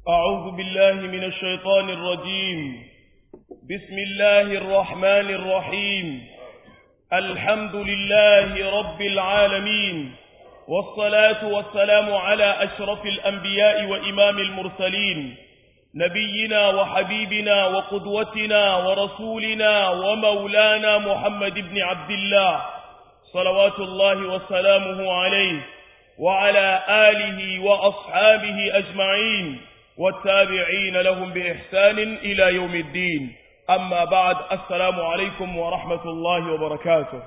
أعوذ بالله من الشيطان الرجيم بسم الله الرحمن الرحيم الحمد لله رب العالمين والصلاة والسلام على أشرف الأنبياء وإمام المرسلين نبينا وحبيبنا وقدوتنا ورسولنا ومولانا محمد بن عبد الله صلوات الله وسلامه عليه وعلى آله وأصحابه أجمعين والتابعين لهم بإحسان إلى يوم الدين أما بعد السلام عليكم ورحمة الله وبركاته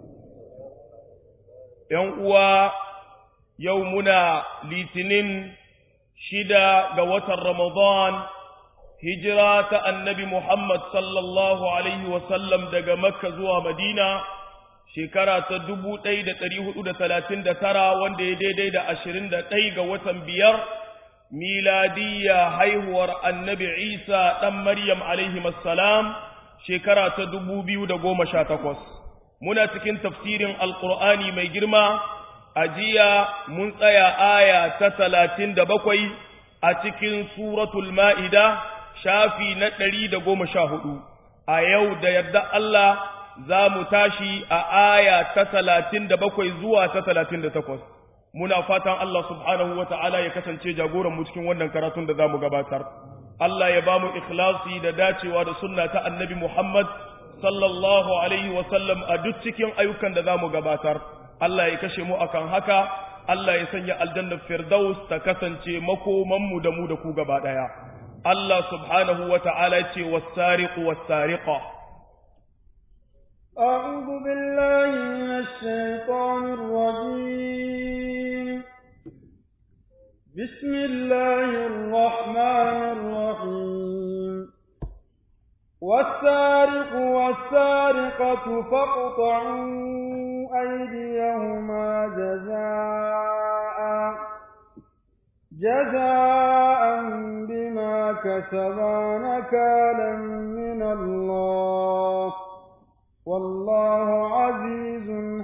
يوم يومنا لتنين شدا قوة رمضان هجرة النبي محمد صلى الله عليه وسلم دق مكة زوى مدينة shekara ta dubu ɗaya da ɗari hudu da talatin da tara wanda ya daidai da ashirin da ɗai ga watan biyar miladiyya haihuwar annabi isa ɗan maryam alaihi salam shekara ta dubu biyu da goma sha takwas muna cikin tafsirin alƙur'ani mai girma a jiya mun tsaya aya ta talatin da bakwai a cikin suratul ma'ida shafi na ɗari da goma sha hudu a yau da yarda Allah za mu tashi a aya ta talatin da bakwai zuwa ta talatin da takwas muna fatan Allah subhanahu wa ta'ala ya kasance jagoranmu cikin wannan karatun da za mu gabatar Allah ya ba mu ikhlasi da dacewa da sunna ta annabi Muhammad sallallahu alaihi wa sallam a duk cikin ayyukan da za mu gabatar Allah ya kashe mu akan haka Allah ya sanya aljannar firdaus ta kasance makomanmu da mu da ku gaba ɗaya Allah subhanahu wa ta'ala ce was-sariqu was-sariqa أعوذ بالله من الشيطان الرجيم بسم الله الرحمن الرحيم والسارق والسارقة فاقطعوا أيديهما جزاء جزاء بما كسبا نكالا من الله والله عزيز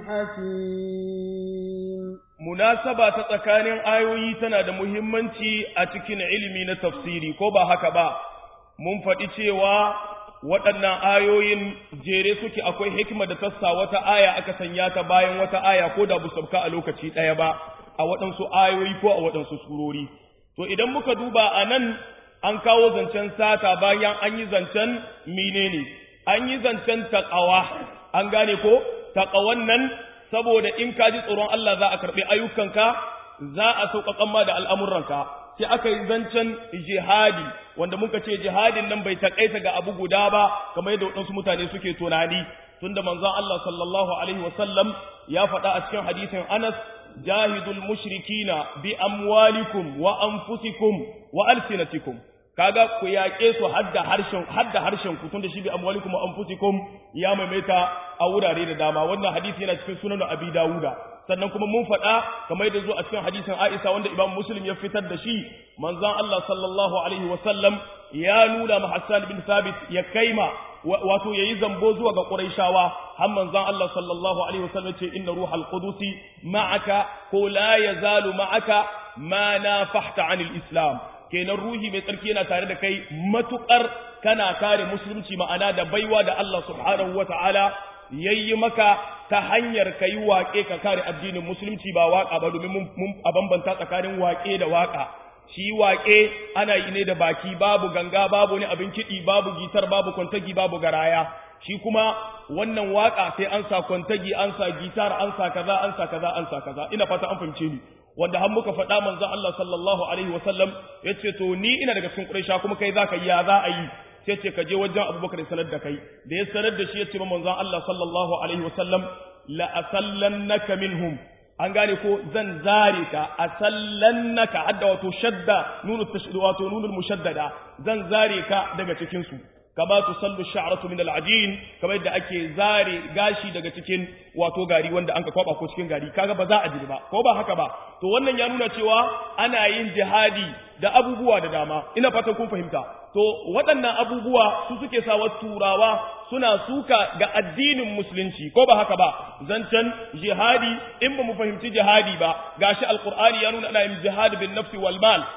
حكيم munasaba ta tsakanin ayoyi tana da muhimmanci a cikin ilimi na tafsiri ko ba haka ba mun faɗi cewa waɗannan ayoyin jere suke akwai hikima da tassa wata aya aka sanya ta bayan wata aya ko da bu sauka a lokaci ɗaya ba a waɗansu ayoyi ko a waɗansu surori to idan muka duba a nan an kawo zancen sata bayan an yi zancen menene an yi zancen taƙawa an gane ko taƙawan nan saboda in ka ji tsoron Allah za a karɓi ayyukanka za a sauƙaƙan ma da al'amuranka sai aka yi zancen jihadi wanda muka ce jihadin nan bai taƙaita ga abu guda ba kamar yadda waɗansu mutane suke tunani tunda manzon Allah sallallahu alaihi wasallam ya faɗa a cikin hadisin Anas jahidul mushrikina bi amwalikum wa anfusikum wa alsinatikum kaga ku yaƙe su hadda harshen hadda harshen ku tunda shi bi amwalikum wa anfusikum ya maimaita a wurare da dama wannan hadisi yana cikin sunan Abi Dawuda sannan kuma mun faɗa kamar yadda zo a cikin hadisin Aisha wanda Imam Muslim ya fitar da shi manzon Allah sallallahu alaihi wa sallam ya nuna ma Hassan bin Thabit ya kaima wato yayi zambo zuwa ga Quraishawa har manzon Allah sallallahu alaihi wa sallam ce inna ruhal qudusi ma'aka ko la yazalu ma'aka ma nafahta anil islam kenan ruhi mai tsarki yana tare da kai matukar kana kare musulunci ma'ana da baiwa da Allah subhanahu wata'ala yayi maka ta hanyar kai waƙe ka kare addinin musulunci ba waƙa ba domin mun a bambanta tsakanin waƙe da waƙa shi waƙe ana yi ne da baki babu ganga babu ne abin kiɗi babu gitar babu kwantagi babu garaya shi kuma wannan waƙa sai an sa kwantagi an sa gitar an sa kaza an sa kaza an sa kaza ina fata an fahimce ni wanda har muka faɗa manzon Allah sallallahu alaihi wasallam yace to ni ina daga cikin Quraysha kuma kai zaka yi ya za a yi sai ce ka je wajen Abubakar sanar da kai da ya sanar da shi yace manzon Allah sallallahu alaihi wasallam la asallannaka minhum an gane ko zan zare ka asallannaka hadda wato shadda nunu tashdid wato nunul mushaddada zan zare ka daga cikin su kama tusallu sha'ratu min al-ajin kamar yadda ake zare gashi daga cikin wato gari wanda anka kwaba ko cikin gari kaga ba za a ji ba ko ba haka ba to wannan ya nuna cewa ana yin jihadi da abubuwa da dama ina fatan kun fahimta to waɗannan abubuwa su suke sawa turawa suna suka ga addinin musulunci ko ba haka ba zancen jihadi in ba mu fahimci jihadi ba gashi alqur'ani ya nuna ana yin jihad bin nafsi wal mal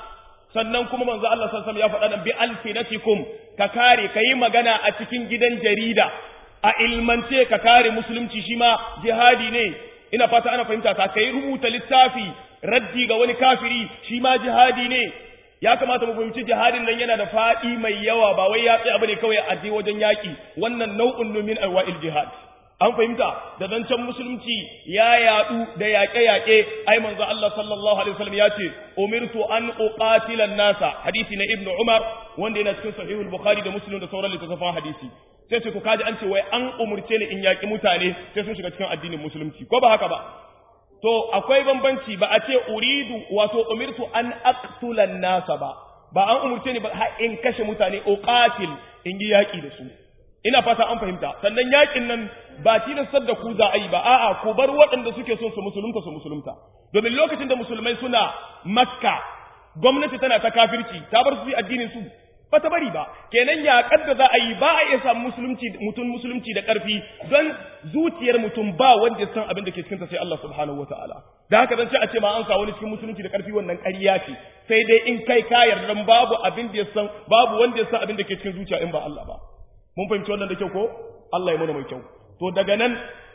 sannan kuma manzo Allah sallallahu alaihi wasallam ya faɗa nan bi alfinatikum ka kare kayi magana a cikin gidan jarida a ilmance ka kare musulunci shi ma jihadi ne ina fata ana fahimta ka kai rubuta littafi raddi ga wani kafiri shi ma jihadi ne ya kamata mu fahimci jihadin nan yana da faɗi mai yawa ba wai ya tsaya bane kawai a je wajen yaƙi wannan nau'un min anwa'il jihad an fahimta da zancen musulunci ya yaɗu da yaƙe-yaƙe ai manzo Allah sallallahu alaihi wasallam ya ce umirtu an uqatila nasa hadisi na ibnu umar wanda yana cikin sahihul bukhari da muslim da sauran littattafan hadisi sai ce to kaji an ce wai an umurce ni in yaƙi mutane sai sun shiga cikin addinin musulunci ko ba haka ba to akwai bambanci ba a ce uridu wato umirtu an aqtula nasa ba ba an umurce ni ba in kashe mutane uqatil in yi yaƙi da su ina fata an fahimta sannan yakin nan ba tilastar da ku za a yi ba a'a ku bar waɗanda suke son su musulunta su musulunta domin lokacin da musulmai suna makka gwamnati tana ta kafirci ta bar su yi addinin su ba ta bari ba kenan yaƙar da za a yi ba a iya samu musulunci mutum musulunci da ƙarfi don zuciyar mutum ba wanda ya san abin da ke cikinta sai Allah subhanahu wataala da haka zan ce a ce ma an sa wani cikin musulunci da ƙarfi wannan ƙarya ce sai dai in kai ka yarda babu abin da ya san babu wanda ya san abin da ke cikin zuciya in ba Allah ba mun fahimci wannan da kyau ko Allah ya mana mai kyau to daga nan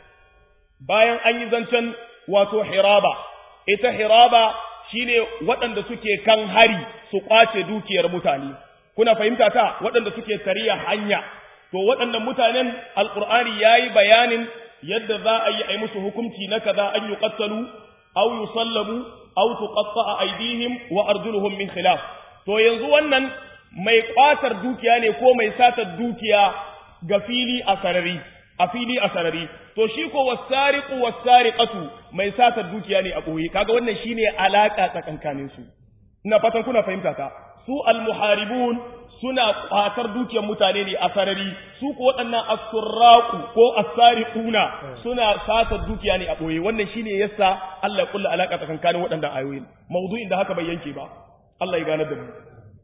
bayan an yi zancen wato hiraba ita hiraba shine waɗanda suke kan hari su kwace dukiyar mutane kuna fahimta ta waɗanda suke tariya hanya to waɗannan mutanen alqur'ani yayi bayanin yadda za a yi a musu hukunci na kaza an yuqattalu aw yusallabu aw tuqatta'a aydihim wa arjuluhum min khilaf to yanzu wannan mai kwatar dukiya ne ko mai satar dukiya ga fili a sarari a fili a sarari to shi ko wasariqu wasariqatu mai satar dukiya ne a boye kaga wannan shine alaka tsakankanin su ina fatan kuna fahimta ta su almuharibun suna kwatar dukiyar mutane ne a sarari su ko waɗannan asurraqu ko asariquna suna satar dukiya ne a boye wannan shine yasa Allah ya kulla alaka tsakankanin waɗannan ayoyin mawdu'in da haka bai yanke ba Allah ya gane da mu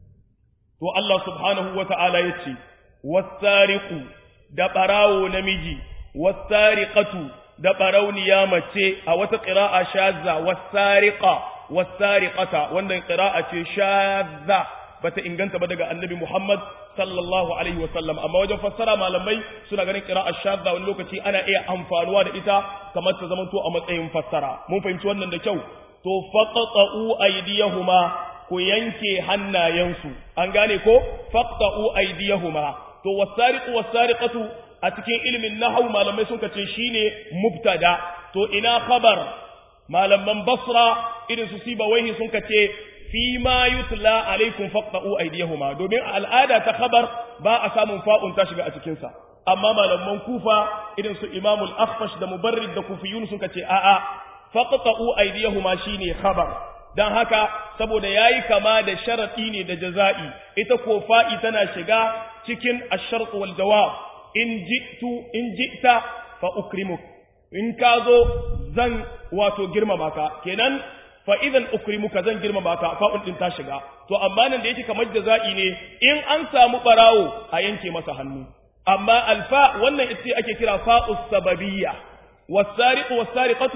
to Allah subhanahu wa ta'ala ya ce, Wasariku da ɓarawo namiji, wasariƙatu da ɓarauniya mace a wata ƙira'a shazza, wasariƙa, wasariƙata, wannan ƙira'a ce shazza ba ta inganta ba daga annabi Muhammad sallallahu Alaihi wasallam, amma wajen fassara malamai suna ganin ƙira'a shazza wani lokaci ana iya amfanuwa da ita kamar ta zamanto a matsayin fassara. Mun fahimci wannan da kyau, to faƙaƙa'u aydiyahuma ku yanke hannayensu an gane ko faqta'u aydiyahuma to wasariqu wasariqatu a cikin ilimin nahwu malamai sun kace shine mubtada to ina khabar malaman basra irin su sibawaihi sun kace fi ma yutla alaikum faqta'u aydiyahuma domin al'ada ta khabar ba a samun fa'un ta shiga a cikin sa amma malaman kufa irin su imamul akhfash da mubarrid da kufiyun sun kace a'a faqta'u aydiyahuma shine khabar dan haka saboda yayi kama da sharadi ne da jaza'i ita ko fa'i tana shiga cikin ash-shart wal jawab in ji'tu in ji'ta fa ukrimuk in ka zo zan wato girmama ka kenan fa idan ukrimuka zan girmama ka fa'un din ta shiga to amma nan da yake kamar jaza'i ne in an samu barawo a yanke masa hannu amma alfa wannan ita ake kira fa'us sababiyya was-sariqu was-sariqatu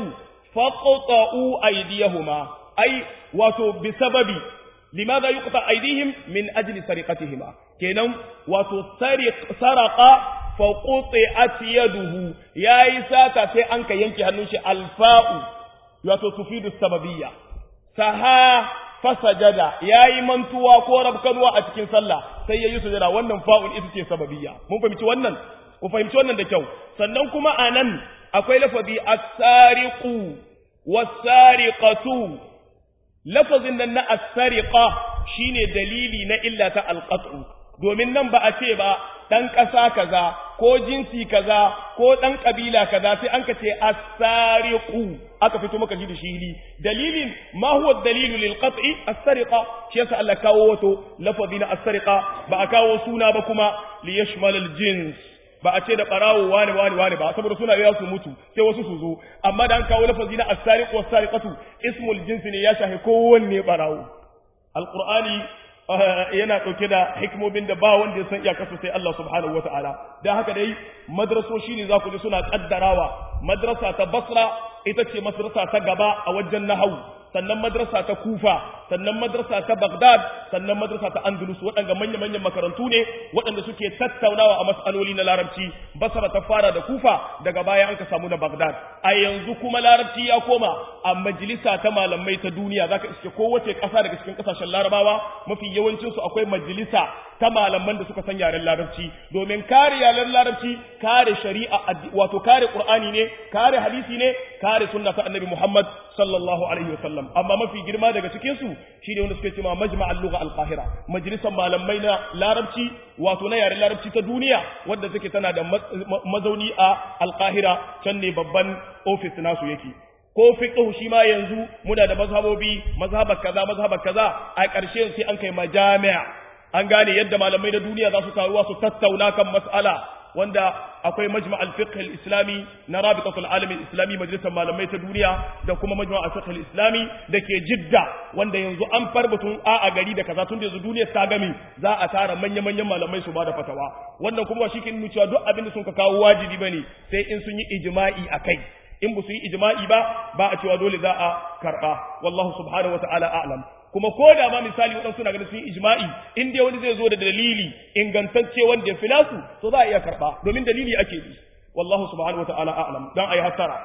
faqta'u aydiyahuma ai wato bi sababi limadha yuqta aydihim min ajli sariqatihima kenan wato sariq saraqa fa quti'at yaduhu yayi sata sai an ka yanke hannun shi alfa'u wato tufidu sababiyya saha fasajada yayi mantuwa ko rabkanwa a cikin sallah sai yayi sujada wannan fa'ul ita ce sababiyya mun fahimci wannan ku fahimci wannan da kyau sannan kuma anan akwai lafazi as-sariqu was-sariqatu lafazin nan na as-sariqa shine dalili na illa ta al-qat'u domin nan ba a ce ba dan ƙasa kaza ko jinsi kaza ko dan kabila kaza sai an ka ce as-sariqu aka fito maka shi da shi dalilin ma huwa dalilu lil qat'i as-sariqa shi yasa Allah kawo wato lafazi na as-sariqa ba a kawo suna ba kuma li yashmal al-jins ba a ce da barawo wani wani wani ba saboda suna yawa su mutu sai wasu su zo amma da an kawo lafazi na as-sariq wa as-sariqatu ismul jins ne ya shafi kowanne barawo alqur'ani yana dauke da hikimomin da ba wanda ya san iyakarsu sai Allah subhanahu wataala dan haka dai madrasoshi ne za ku ji suna kaddarawa madrasa ta Basra ita ce madrasa ta gaba a wajen nahwu sannan madrasa ta kufa sannan madrasa ta baghdad sannan madrasa ta andalus waɗanda manya manyan makarantu ne waɗanda suke tattaunawa a mas'aloli na larabci basra ta fara da kufa daga baya an ka samu na baghdad a yanzu kuma larabci ya koma a majalisa ta malamai ta duniya zaka iske kowace ƙasa daga cikin ƙasashen larabawa mafi yawancin su akwai majalisa ta malaman da suka san yaren larabci domin kare yaren larabci kare shari'a wato kare qur'ani ne kare hadisi ne kare sunna ta annabi muhammad sallallahu alaihi wasallam amma mafi girma daga cikin su shine wanda suke cewa majma' al-lugha al-qahira majalisar malamai na larabci wato na yaren larabci ta duniya wadda take tana da mazauni a al-qahira can ne babban office nasu yake ko fiqh shi ma yanzu muna da mazhabobi mazhabar kaza mazhabar kaza a ƙarshe sai an kai majami'a an gane yadda malamai na duniya za su taruwa su tattauna kan mas'ala wanda akwai majma' al-fiqh al-islami na rabitatul alam al-islami majalisar malamai ta duniya da kuma majma' al-fiqh al-islami dake jidda wanda yanzu an farbatun a a gari da kaza tun da yanzu duniya ta gami za a tara manya manyan malamai su bada fatawa wannan kuma shi ke nuna cewa duk abin da sun ka kawo wajibi bane sai in sun yi ijma'i akai in ba su yi ijma'i ba ba a cewa dole za a karba wallahu subhanahu wa ta'ala a'lam kuma ko da ma misali waɗansu na ganin sun yi ijma'i in dai wani zai zo da dalili ingantacce wanda ya fi nasu to za a iya karɓa domin dalili ake bi wallahu subhanahu wata'ala a'lam dan ayi hasara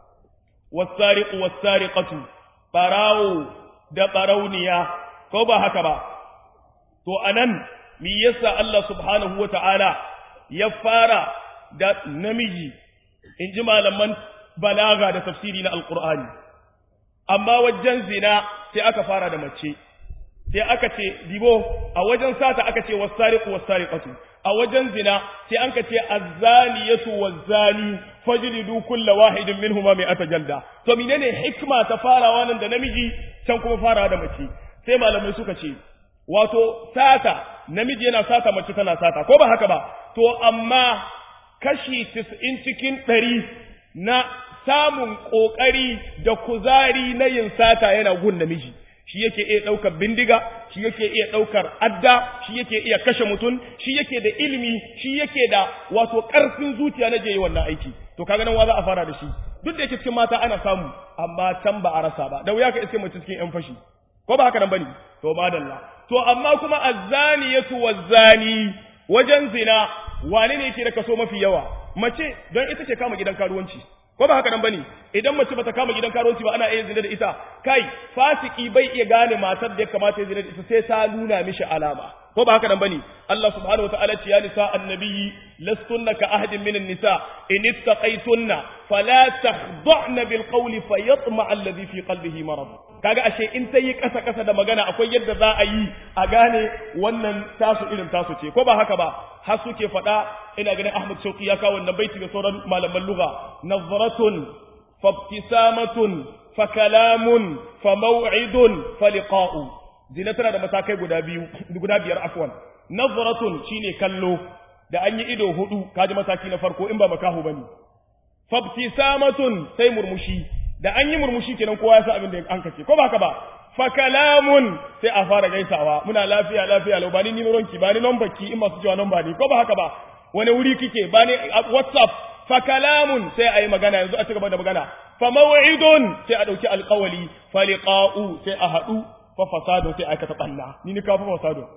was-sariqu was-sariqatu barawo da barauniya ko ba haka ba to anan me yasa Allah subhanahu wata'ala ya fara da namiji in ji malaman balaga da tafsiri na alqur'ani amma wajen zina sai aka fara da mace sai aka ce dibo a wajen sata aka ce wasariqu wasariqatu a wajen zina sai an ka ce azzaniyatu wazzani fajlidu kulla wahidin minhuma mi'ata jalda to menene hikma ta farawa nan da namiji can kuma farawa da mace sai malamai suka ce wato sata namiji yana sata mace tana sata ko ba haka ba to amma kashi 90 cikin 100 na samun ƙoƙari da kuzari na yin sata yana gun namiji shi yake iya ɗaukar bindiga shi yake iya ɗaukar adda shi yake iya kashe mutum shi yake da ilimi shi yake da wato ƙarfin zuciya na je yi wannan aiki to kaga nan wa za a fara da shi duk da yake cikin mata ana samu amma can ba a rasa ba da wuya ka iske mace cikin yan fashi ko ba haka nan bane to madalla to amma kuma azzaniyatu wazzani wajen zina wane ne yake da kaso mafi yawa mace don ita ce kama gidan karuwanci ko ba haka nan bane idan mace bata kama gidan karuwanci ba ana iya zina da ita kai fasiki bai iya gane matar da ya kamata ya zina da ita sai ta nuna mishi alama ko ba haka nan bane Allah subhanahu wataala ce ya nisa annabiyyi lastunna ka ahadin minan nisa in ittaqaytunna fala takhda'na bil qawli fayatma alladhi fi qalbihi marad kaga ashe in ta yi kasa kasa da magana akwai yadda za a yi a gane wannan tasu irin tasu ce ko ba haka ba har suke faɗa ina ganin Ahmad Shauki ya kawo wannan baiti da sauran malaman lugha nazratun fabtisamatun fa kalamun fa maw'idun fa liqa'u zina tana da matakai guda biyu guda biyar afwan nazratun shine kallo da an yi ido hudu kaji mataki na farko in ba makahu bane fabtisamatun sai murmushi da an yi murmushi kenan kowa ya san abin da an kace ko ba haka ba fa kalamun sai a fara gaisawa muna lafiya lafiya lau bani nimeron ki bani number ki in masu cewa number ne ko ba haka ba wani wuri kike bani whatsapp fa kalamun sai a yi magana yanzu a ci gaba da magana fa maw'idun sai a dauki alqawli fa liqa'u sai a hadu fa fasado sai aikata banna ni ni ka fa fasado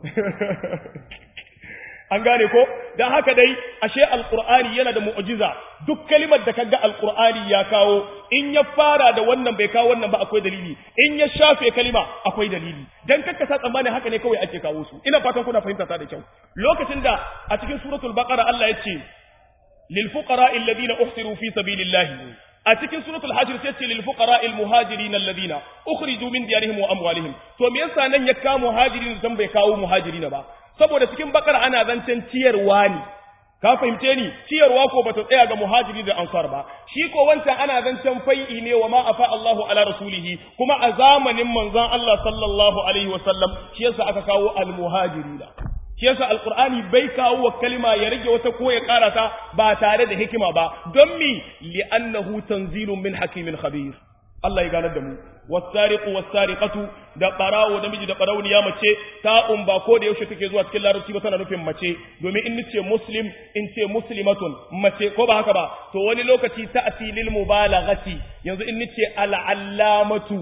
an gane ko dan haka dai ashe alqur'ani yana da mu'jiza duk kalimar da kaga alqur'ani ya kawo in ya fara da wannan bai kawo wannan ba akwai dalili in ya shafe kalima akwai dalili dan kakka sa tsammani haka ne kawai ake kawo su ina fatan kuna fahimta ta da kyau lokacin da a cikin suratul baqara Allah ya ce lil fuqara alladhina uhsiru fi sabilillahi a cikin suratul hajr sai ce lil fuqara al muhajirin alladhina ukhriju min diyarihim wa amwalihim to me yasa nan ya kawo muhajirin dan bai kawo muhajirin ba saboda cikin bakar ana zancen ciyarwa ne ka fahimce ni ciyarwa ko bata tsaya ga muhajiri da ansar ba shi ko wancan ana zancen fai'i ne wa ma afa Allahu ala rasulihi kuma a zamanin manzon Allah sallallahu alaihi wasallam shi yasa aka kawo al muhajirina shi yasa alqur'ani bai kawo wa kalima ya rage wata ko ya karata ba tare da hikima ba don mi li'annahu tanzilun min hakimin khabir Allah ya ganar da mu wasariqu wasariqatu da barawo namiji da barauniya mace ta umba ko da yaushe take zuwa cikin larabci ba tana nufin mace domin in nace muslim in ce muslimatun mace ko ba haka ba to wani lokaci ta asilil mubalaghati yanzu in nace al'allamatu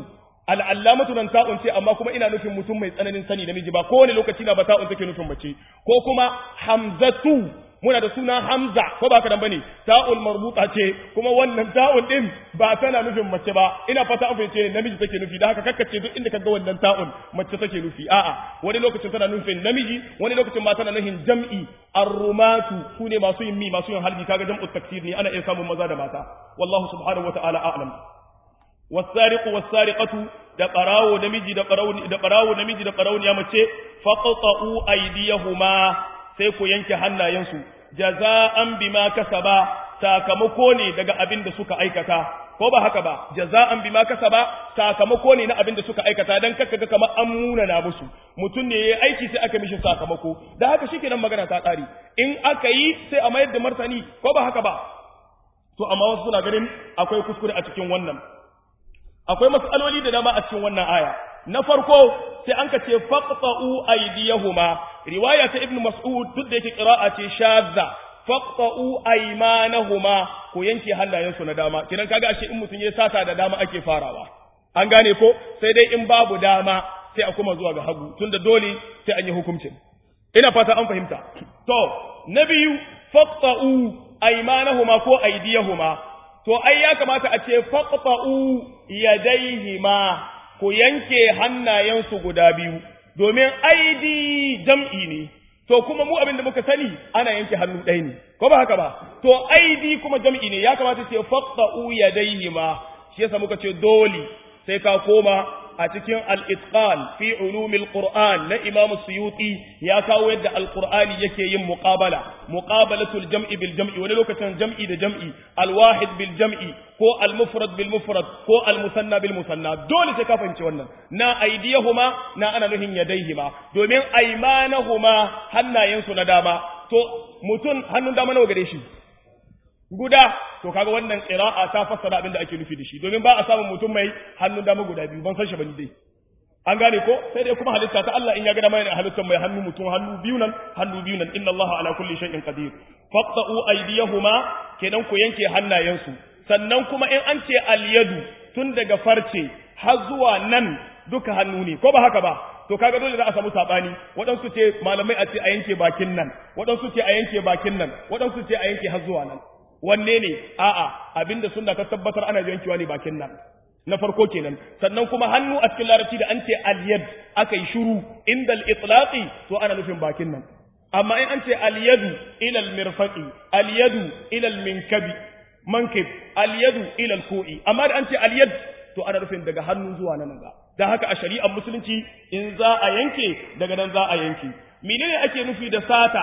al'allamatu nan ta'un ce amma kuma ina nufin mutum mai tsananin sani namiji ba kowane lokaci na ba ta'un take nufin mace ko kuma hamzatu muna da suna hamza ko ba ka dan bane ta'ul marbuta ce kuma wannan ta'un din ba tana nufin mace ba ina fata an fahimce namiji take nufi da haka kakkace duk inda kaga wannan ta'un mace take nufi a'a wani lokacin tana nufin namiji wani lokacin ma tana nufin jam'i ar-rumatu sune masu yin mi masu yin halbi kaga jam'u taksir ne ana iya samun maza da mata wallahu subhanahu wa ta'ala a'lam wasariqu wasariqatu da qarawo namiji da qarawo da qarawo namiji da qarawo ya mace faqta'u aydiyahuma sai ku yanke hannayensu jaza'an bima kasaba sakamako ne daga abin da suka aikata ko ba haka ba jaza'an bima kasaba sakamako ne na abin da suka aikata dan kaka ga kamar an muna na musu mutum ne yayi aiki sai aka mishi sakamako da haka shikenan magana ta kare in aka yi sai a mayar da martani ko ba haka ba to amma wasu suna ganin akwai kuskure a cikin wannan akwai matsaloli da dama a cikin wannan aya na farko sai an ka ce faqta'u aydiyahuma riwaya ta ibnu mas'ud duk da yake qira'a ce shadza faqta'u aymanahuma ko yanke hannayensu na dama kidan kaga ashe in mutun ya sata da dama ake farawa an gane ko sai dai in babu dama sai a kuma zuwa ga hagu tunda dole sai an yi hukuncin ina fata an fahimta to na biyu faqta'u aymanahuma ko aydiyahuma to ai ya kamata a ce faqta'u yadaihima ku yanke hannayensu guda biyu domin aidi jam'i ne to kuma mu abin da muka sani ana yanke hannu ɗaya ne ko ba haka ba to aidi kuma jam'i ne ya kamata ce faqta'u yadaihima shi yasa muka ce dole sai ka koma a cikin al-itqan fi ulumil qur'an na imam suyuti ya kawo yadda al-qur'ani yake yin muqabala muqabalatul jam'i bil jam'i wani lokacin jam'i da jam'i al-wahid bil jam'i ko al-mufrad bil mufrad ko al-musanna bil musanna dole sai ka fahimci wannan na aidiyahuma na ana nuhin yadaihima domin aymanahuma hannayensu na dama to mutun hannun dama nawa gare shi guda to kaga wannan qira'a ta fassara abin da ake nufi da shi domin ba a samun mutum mai hannun dama guda biyu ban san shi bane dai an gane ko sai dai kuma halitta ta Allah in ya ga dama yana halittar mai hannu mutum hannu biyu nan hannu biyu nan inna Allah ala kulli shay'in qadir faqta'u aydiyahuma kenan ku yanke hannayensu sannan kuma in an ce al-yadu tun daga farce har zuwa nan duka hannu ne ko ba haka ba to kaga dole za a samu sabani waɗansu ce malamai a ce a yanke bakin nan waɗansu ce a yanke bakin nan waɗansu ce a yanke har zuwa nan wanne ne a'a abinda sunna ta tabbatar ana yankewa ne bakin nan na farko kenan sannan kuma hannu a cikin larabci da an ce al-yad akai shiru inda al-itlaqi to ana nufin bakin nan amma in an ce al-yadu ila al-mirfaqi al-yadu ila al-minkabi mankib al-yadu ila al-ku'i amma da an ce al-yad to ana nufin daga hannu zuwa nan ga dan haka a shari'ar musulunci in za a yanke daga nan za a yanke menene ake nufi da sata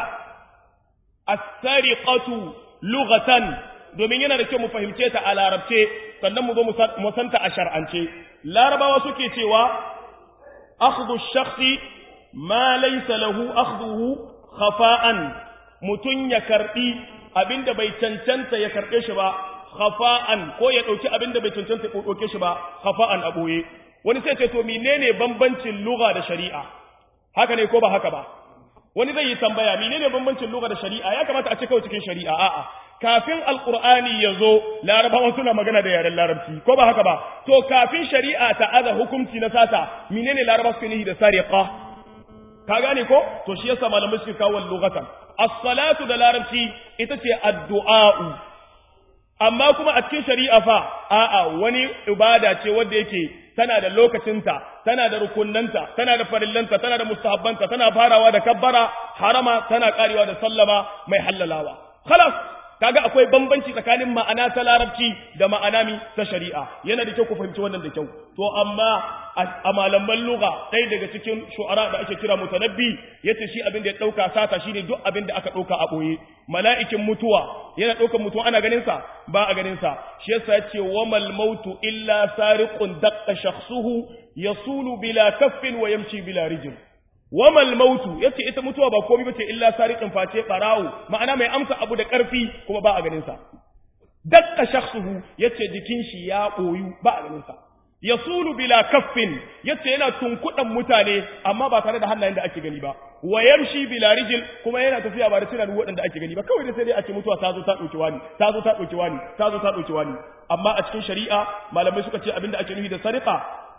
as-sariqatu lughatan domin yana da kyau mu fahimce ta a larabce sannan mu zo mu santa a shar'ance larabawa suke cewa akhdhu shakhsi ma laysa lahu akhdhuhu khafa'an mutun ya karbi abinda bai cancanta ya karbe shi ba khafa'an ko ya dauki abinda bai cancanta ya dauke shi ba khafa'an a boye wani sai ce to menene bambancin lugha da shari'a haka ne ko ba haka ba wani zai yi tambaya menene bambancin lugha da shari'a ya kamata a ce kawai cikin shari'a a'a kafin alqur'ani yazo larabawa suna magana da yaren larabci ko ba haka ba to kafin shari'a ta aza hukunci na sata menene laraba suke nihi da sariqa ka gane ko to shi yasa malamai suke kawo lughatan as-salatu da larabci ita ce addu'a'u amma kuma a cikin shari'a fa a'a wani ibada ce wanda yake tana da lokacinta tana da rukunnanta tana da farillanta tana da mustahabbanta tana farawa da kabbara harama tana karewa da sallama mai hallalawa khalas kaga akwai bambanci tsakanin ma'ana ta larabci da ma'ana mi ta shari'a yana da kyau ku fahimci wannan da kyau to amma a malaman lugha ɗaya daga cikin shu'ara da ake kira mutanabbi yace shi abin da ya dauka sata shine duk abin da aka dauka a boye mala'ikin mutuwa yana daukar mutuwa ana ganin sa ba a ganin sa shi yasa yace wamal mautu illa sariqun daqqa shakhsuhu yasulu bila kaffin wa yamshi bila rijl wamal mautu yace ita mutuwa ba komai bace illa sariqin face barawo ma'ana mai amsa abu da karfi kuma ba a ganin sa dakka shakhsuhu yace jikin shi ya koyu ba a ganin sa yasulu bila kaffin yace yana tunkudan mutane amma ba tare da hannayen da ake gani ba wa yamshi bila rijil kuma yana tafiya ba da tunan waɗanda ake gani ba kawai da sai dai a ce mutuwa ta zo ta dauki wani ta zo ta dauki wani ta zo ta dauki wani amma a cikin shari'a malamai suka ce abinda ake nufi da sariqa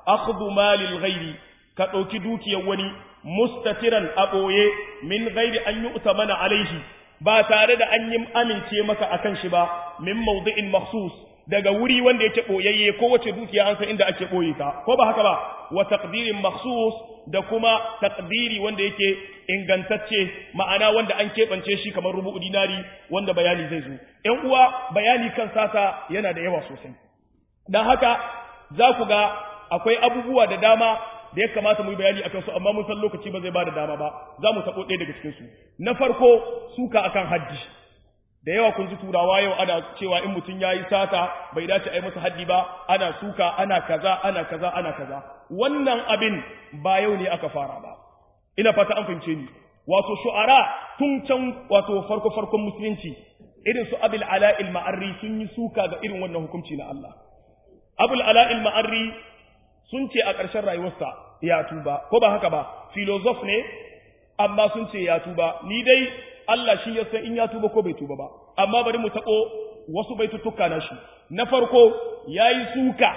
akhdhu malil ghairi ka ɗauki dukiyar wani mustatiran a ɓoye min ghairi an yi utamana alaihi ba tare da an yi amince maka akan shi ba min mawdi'in makhsus daga wuri wanda yake boyayye ko wace dukiya an san inda ake boye ta ko ba haka ba wa taqdirin makhsus da kuma taqdiri wanda yake ingantacce ma'ana wanda an keɓance shi kamar rubu'u dinari wanda bayani zai zo ƴan uwa bayani kan sata yana da yawa sosai dan haka za ku ga akwai abubuwa da dama da ya kamata mu yi bayani akan su amma mun san lokaci ba zai ba da dama ba za mu taɓo ɗaya daga cikin su na farko suka akan haddi da yawa kun ji turawa yau ana cewa in mutum ya yi sata bai dace a yi masa haddi ba ana suka ana kaza ana kaza ana kaza wannan abin ba yau ne aka fara ba ina fata an fahimce ni wato shu'ara tun can wato farko farkon musulunci irin su abul ala'il ma'arri sun yi suka ga irin wannan hukunci na Allah abul ala'il ma'arri sun ce a ƙarshen rayuwarsa ya tuba ko ba haka ba filozof ne amma sun ce ya tuba ni dai Allah shi ya san in ya tuba ko bai tuba ba amma bari mu taɓo wasu baituttuka na shi na farko yayi suka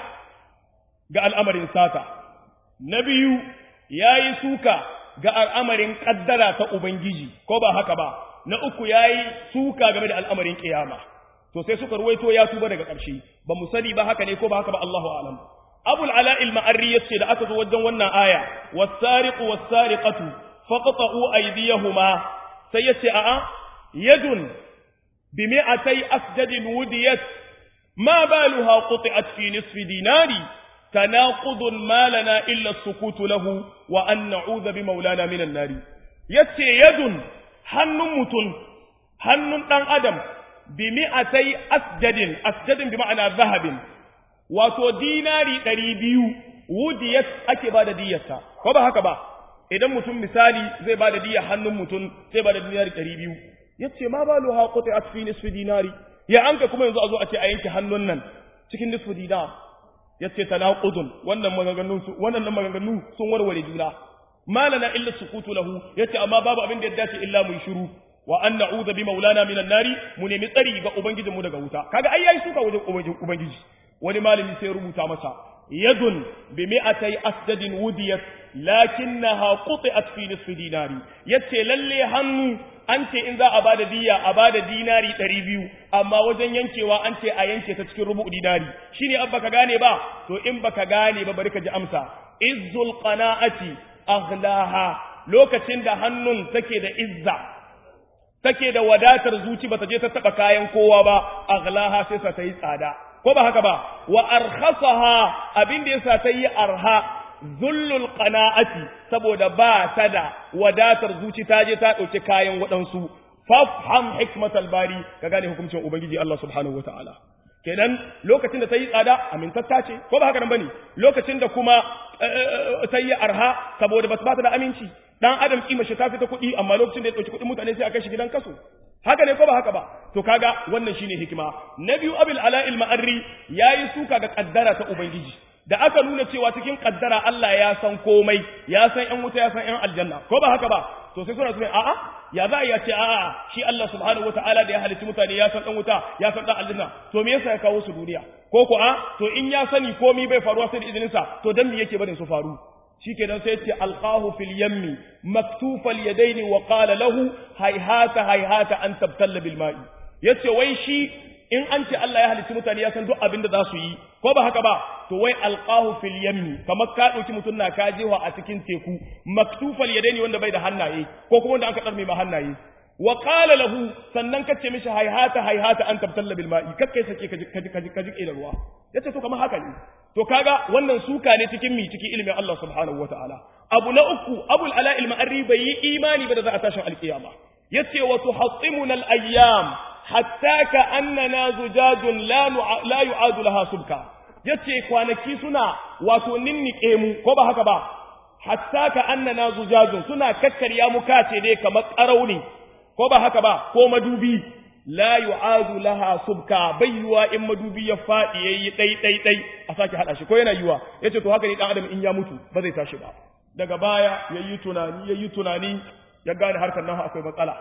ga al'amarin sata na biyu yayi suka ga al'amarin kaddara ta ubangiji ko ba haka ba na uku yayi suka game da al'amarin kiyama to sai suka ruwaito ya tuba daga ƙarshe ba mu sani ba haka ne ko ba haka ba Allahu a'lam abul ala'il ma'arri yace da aka zo wajen wannan aya was-sariqu was-sariqatu faqta'u aydiyahuma sai yace a'a yadun bi mi'atay asjadin wudiyat ma baluha quti'at fi nisfi dinari tanaqudun ma lana illa as-sukutu lahu wa an na'udha bi maulana minan nari yace yadun hannun mutun hannun dan adam bi mi'atay asjadin asjadin bi ma'ana zahabin wato dinari ɗari biyu wudiyat ake ba da diyarsa ko ba haka ba idan mutum misali zai ba da diyar hannun mutum zai ba da dinari ɗari biyu ya ce ma ba lo haƙotai a cikin nisfi dinari ya anka kuma yanzu a zo a ce a yanke hannun nan cikin nisfi dinar ya ce tanaqudun wannan maganganu wannan maganganu sun warware juna malana illa sukutu lahu yace amma babu abin da ya dace illa mu shiru wa an na'udha bi maulana minan nari mu nemi tsari ga ubangijinmu daga wuta kaga ai yayi suka wajen ubangiji wani malami sai rubuta masa yadun bi mi'atai asdadin wudiyat lakinnaha quti'at fi nisfi dinari yace lalle hannu an ce in za a bada diya a bada dinari 200 amma wajen yankewa an ce a yanke ta cikin rubu dinari shine an baka gane ba to in baka gane ba bari ka ji amsa izzul qana'ati aghlaha lokacin da hannun take da izza take da wadatar zuci bata je ta taba kayan kowa ba aghlaha sai sa ta yi tsada ko ba haka ba wa arkhasaha abin da yasa ta yi arha zullul qana'ati saboda ba ta da wadatar zuci ta je ta dauki kayan waɗansu fafham hikmatal bari ka gane hukuncin ubangiji Allah subhanahu wataala kenan lokacin da ta yi tsada amintatta ce ko ba haka nan bane lokacin da kuma ta yi arha saboda ba ta da aminci dan adam kima shi ta fita kuɗi amma lokacin da ya dauki kuɗin mutane sai a kai shi gidan kaso haka ne ko ba haka ba to kaga wannan shine hikima na biyu abil ala'il ma'arri yayi suka ga kaddara ta ubangiji da aka nuna cewa cikin kaddara Allah ya san komai ya san ƴan wuta ya san ƴan aljanna ko ba haka ba to sai suna cewa a'a ya za ya ce a'a shi Allah subhanahu wataala da ya halicci mutane ya san ɗan wuta ya san ɗan aljanna to me yasa ya kawo su duniya ko ko a to in ya sani komai bai faruwa sai da izinin sa to dan me yake barin su faru shikenan sai ce alqahu fil yammi maktufal yadaini wa qala lahu hayhata hayhata an tabtalla bil ma'i yace wai shi in an ce Allah ya halicci mutane ya san duk abin da za su yi ko ba haka ba to wai alqahu fil yammi kamar ka dauki mutun na ka jewa a cikin teku maktufal yadaini wanda bai da hannaye ko kuma wanda aka darme ma hannaye wa qala lahu sannan kace mishi hayhata hayhata an tabtalla bil ma'i kakkai sake kaji kaji kaji kaji da ruwa yace to kamar haka ne to kaga wannan suka ne cikin mi cikin ilimin Allah subhanahu wataala abu na uku abul ala al ma'arri bai yi imani ba da za a tashin alkiyama yace wa tuhattimuna al ayyam hatta ka annana zujajun la la yu'adu laha subka yace kwanaki suna wato ninnike mu ko ba haka ba hatta ka annana zujajun suna kakkarya mu kace dai kamar ƙarauni ko ba haka ba ko madubi la yu'adu laha subka bayyuwa in madubi ya fadi yayi dai dai dai a sake hada shi ko yana yiwa yace to haka ne dan adam in ya mutu ba zai tashi ba daga baya yayi tunani yayi tunani ya gane harkar nan akwai matsala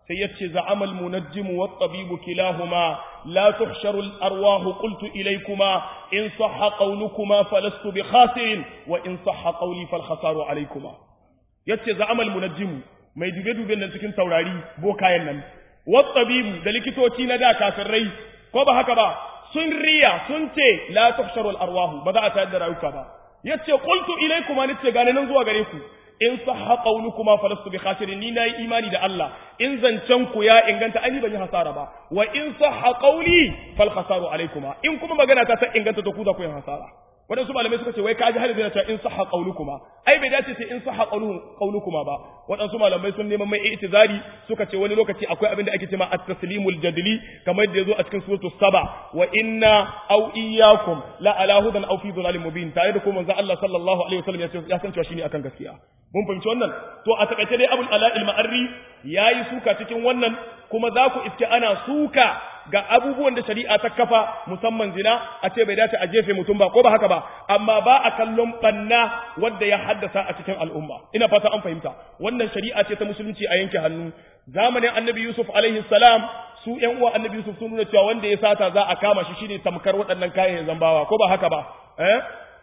sai yace za'amal munajjimu wat tabibu kilahuma la tuhsharu al arwah qultu ilaykuma in sahha qawlukuma falastu bi khasirin wa in sahha qawli fal khasaru alaykuma yace za'amal munajjimu mai dube duben nan cikin taurari bokayen nan wat tabibu da likitoci na da kafirai ko ba haka ba sun riya sun ce la tuhsharu al arwah ba za a tayar da rayuka ba yace qultu ilaykuma nace gane nan zuwa gare ku in sahha qawlukuma falastu bi khasirin ni nayi imani da Allah in zancen ku ya inganta ai ban yi hasara ba wa in sahha qawli fal khasaru alaykuma in kuma magana ta ta inganta to ku za ku yi hasara wadansu malamai suka ce wai kaji har zai ta in sahha qawlukuma ai bai dace sai in sahha qawlukuma ba wadansu malamai sun neman mai i'tizari suka ce wani lokaci akwai abin da ake cewa at-taslimul jadli kamar da yazo a cikin suratul saba wa inna aw iyyakum la ala hudan aw fi dhalalin mubin tare da kuma manzo Allah sallallahu alaihi wasallam ya san cewa shine akan gaskiya mun fahimci wannan to a takaice dai abul ala al-ma'arri yayi suka cikin wannan kuma za ku iske ana suka ga abubuwan da shari'a ta kafa musamman zina a ce bai dace a jefe mutum ba ko ba haka ba amma ba a kallon banna wanda ya haddasa a cikin al'umma ina fata an fahimta wannan shari'a ce ta musulunci a yanke hannu zamanin annabi yusuf alaihi salam su ƴan uwa annabi yusuf sun nuna cewa wanda ya sata za a kama shi shine tamkar waɗannan kayan zambawa ko ba haka ba eh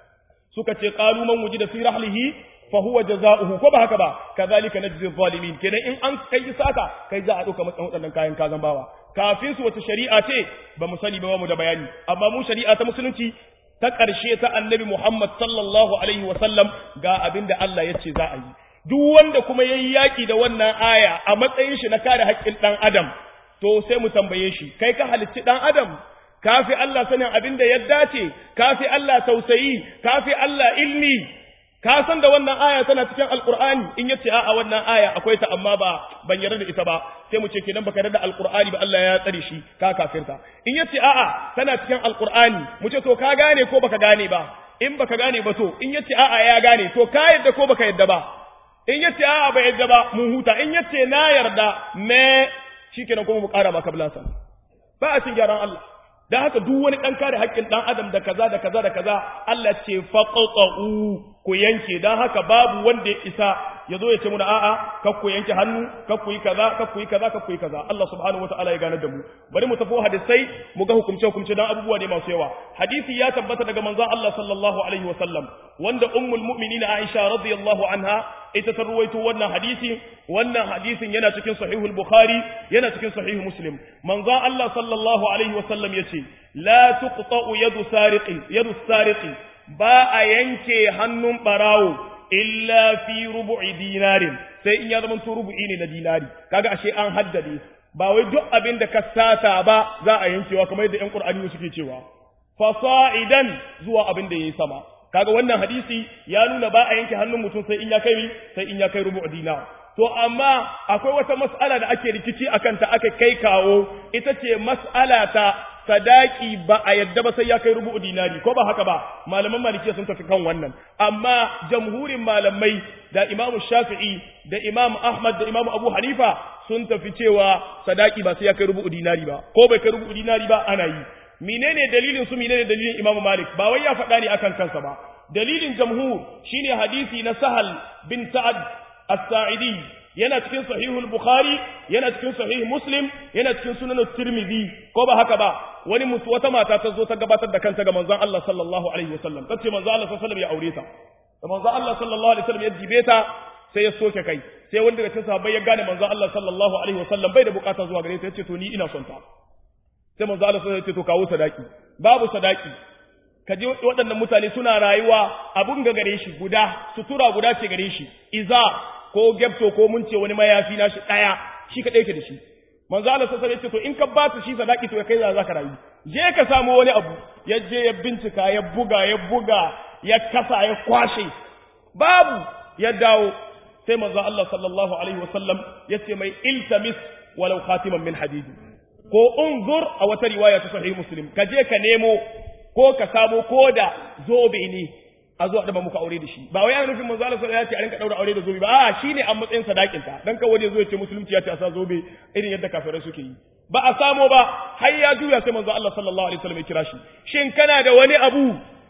suka ce qalu man wujida fi rahlihi fa huwa jazaohu ko ba haka ba kazalika najzi zalimin kenan in an kai sata kai za a dauka matsan waɗannan kayan kazan bawa kafin su wata shari'a ce ba mu sani ba mu da bayani amma mu shari'a ta musulunci ta ƙarshe ta annabi Muhammad sallallahu alaihi wa sallam ga abin da Allah ya ce za a yi duk wanda kuma yayi yaki da wannan aya a matsayin shi na kare haƙƙin dan adam to sai mu tambaye shi kai ka halicci dan adam kafi Allah sanin abin da ya dace kafi Allah tausayi kafi Allah ilmi ka san da wannan aya tana cikin alqur'ani in yace a'a wannan aya akwai ta amma ba ban yarda da ita ba sai mu ce kenan baka yarda da alqur'ani ba Allah ya tsare shi ka kafirta in yace a'a tana cikin alqur'ani mu ce to ka gane ko baka gane ba in baka gane ba to in yace a'a ya gane to ka yarda ko baka yarda ba in yace a'a ba yarda ba mun huta in yace na yarda me shikenan kuma mu kara maka bulasa ba a cin gyaran Allah dan haka duk wani dan kare haƙƙin dan adam da kaza da kaza da kaza Allah ce faqatu ku yanke dan haka babu wanda ya isa ya zo ya ce muna a'a kar ku yanke hannu kar ku yi kaza kar ku yi kaza kar ku yi kaza Allah subhanahu wataala ya ganar da mu bari mu tafi hadisai mu ga hukumce hukumce dan abubuwa ne masu yawa hadisi ya tabbata daga manzon Allah sallallahu alaihi wasallam wanda ummul mu'minin Aisha radiyallahu anha ita ta ruwaito wannan hadisi wannan hadisin yana cikin sahihul bukhari yana cikin sahih muslim manzon Allah sallallahu alaihi wasallam yace la tuqta'u yadu sariqi yadu sariqi ba a yanke hannun barawo illa fi rubu'i dinarin sai in ya zama to rubu'i ne na dinari kaga ashe an haddade ba wai duk abin da ka sata ba za a yankewa kamar yadda ƴan Qur'ani suke cewa fasa'idan zuwa abin da yayi sama kaga wannan hadisi ya nuna ba a yanke hannun mutum sai in ya kai sai in ya kai rubu'u dinar to amma akwai wata mas'ala da ake rikici akan ta aka kai kawo ita ce mas'ala ta sadaki ba a yadda ba sai ya kai rubu'u dinari ko ba haka ba malaman malikiya sun tafi kan wannan amma jamhurin malamai da imamu shafi'i da imamu ahmad da imamu abu hanifa sun tafi cewa sadaki ba sai ya kai rubu'u dinari ba ko bai kai rubu'u dinari ba ana yi menene dalilin su menene dalilin imamu malik ba wai ya faɗa ne akan kansa ba dalilin jamhur shine hadisi na sahal bin sa'ad as-sa'idi yana cikin sahihul bukhari yana cikin sahih muslim yana cikin sunan tirmidhi ko ba haka ba wani mutu wata mata ta zo ta gabatar da kanta ga manzon Allah sallallahu alaihi wasallam tace manzon Allah sallallahu alaihi wasallam ya aure ta da manzon Allah sallallahu alaihi wasallam ya dibe ta sai ya soke kai sai wanda daga cikin sahabbai ya gane manzon Allah sallallahu alaihi wasallam bai da bukata zuwa gare ta yace to ni ina son ta sai manzon Allah sallallahu alaihi wasallam ya ce to kawo sadaki babu sadaki ka ji waɗannan mutane suna rayuwa abun ga gare shi guda sutura guda ce gare shi iza ko gebto ko mun ce wani mayafi nashi ɗaya shi ka ɗauke da shi manzo Allah sai ya ce to in ka ba su shi sadaki to kai za ka rayu je ka samu wani abu ya je ya bincika ya buga ya buga ya kasa ya kwashe babu ya dawo sai manzo Allah sallallahu alaihi wasallam ya ce mai iltamis walau khatiman min hadidi ko unzur a wata riwaya ta sahih muslim ka je ka nemo ko ka samo ko da zobe ne a zo a daba muka aure da shi ba wai ana nufin manzo Allah sallallahu alaihi wasallam ya ce a rinka daura aure da zobe ba a shine a matsayin sadakin ta dan kawai wani zo ya ce musulunci ya ce a sa zobe irin yadda kafirai suke yi ba a samo ba har ya juya sai manzo Allah sallallahu alaihi wasallam ya kira shi shin kana da wani abu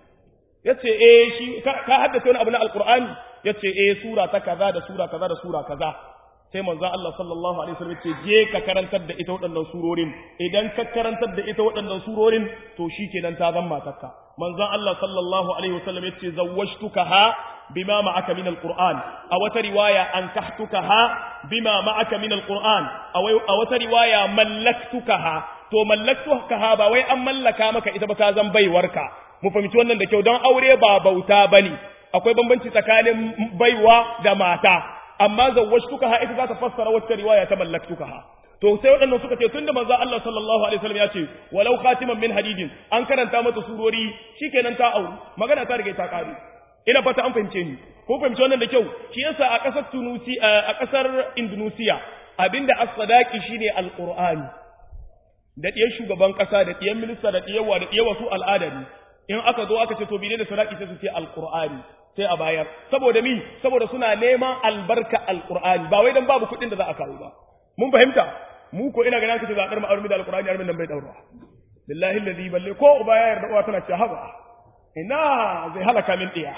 yace eh shi ka haddace wani abu na alqur'ani yace eh sura ta kaza da sura kaza da sura kaza sai manzon Allah sallallahu alaihi wasallam ce je ka karantar da ita waɗannan surorin idan ka karantar da ita waɗannan surorin to shikenan ta zama matarka manzon Allah sallallahu alaihi wasallam yace zawwajtukaha bima ma'aka min alquran a wata riwaya ankahtukaha bima ma'aka min alquran a wata riwaya mallaktukaha to mallaktukaha ba wai an mallaka maka ita ba ta zan baiwarka mu fahimci wannan da kyau don aure ba bauta bane akwai bambanci tsakanin baiwa da mata amma zawwajtukaha ita za ta fassara wata riwaya ta mallaktukaha to sai waɗannan suka ce tunda manzo Allah sallallahu alaihi wasallam ya ce walau khatiman min hadidin an karanta mata surori shikenan ta auri magana ta riga ta kare ina fata an fahimce ni ko fahimci wannan da kyau shi yasa a ƙasar Tunusi a ƙasar Indonesia abinda as-sadaqi shine alqur'ani da ɗiyar shugaban ƙasa da ɗiyar minista da ɗiyar wa da ɗiyar wasu al'ada ne in aka zo aka ce to bine da sadaqi sai su ce alqur'ani sai a bayar saboda mi saboda suna neman albarka alqur'ani ba wai dan babu kuɗin da za a kawo ba mun fahimta mu ko ina ganin kace zaɓar ma'arumi da alqur'ani armin nan bai daura billahi allazi balle ko uba ya yarda uwa tana ce haba ina zai halaka min ɗiya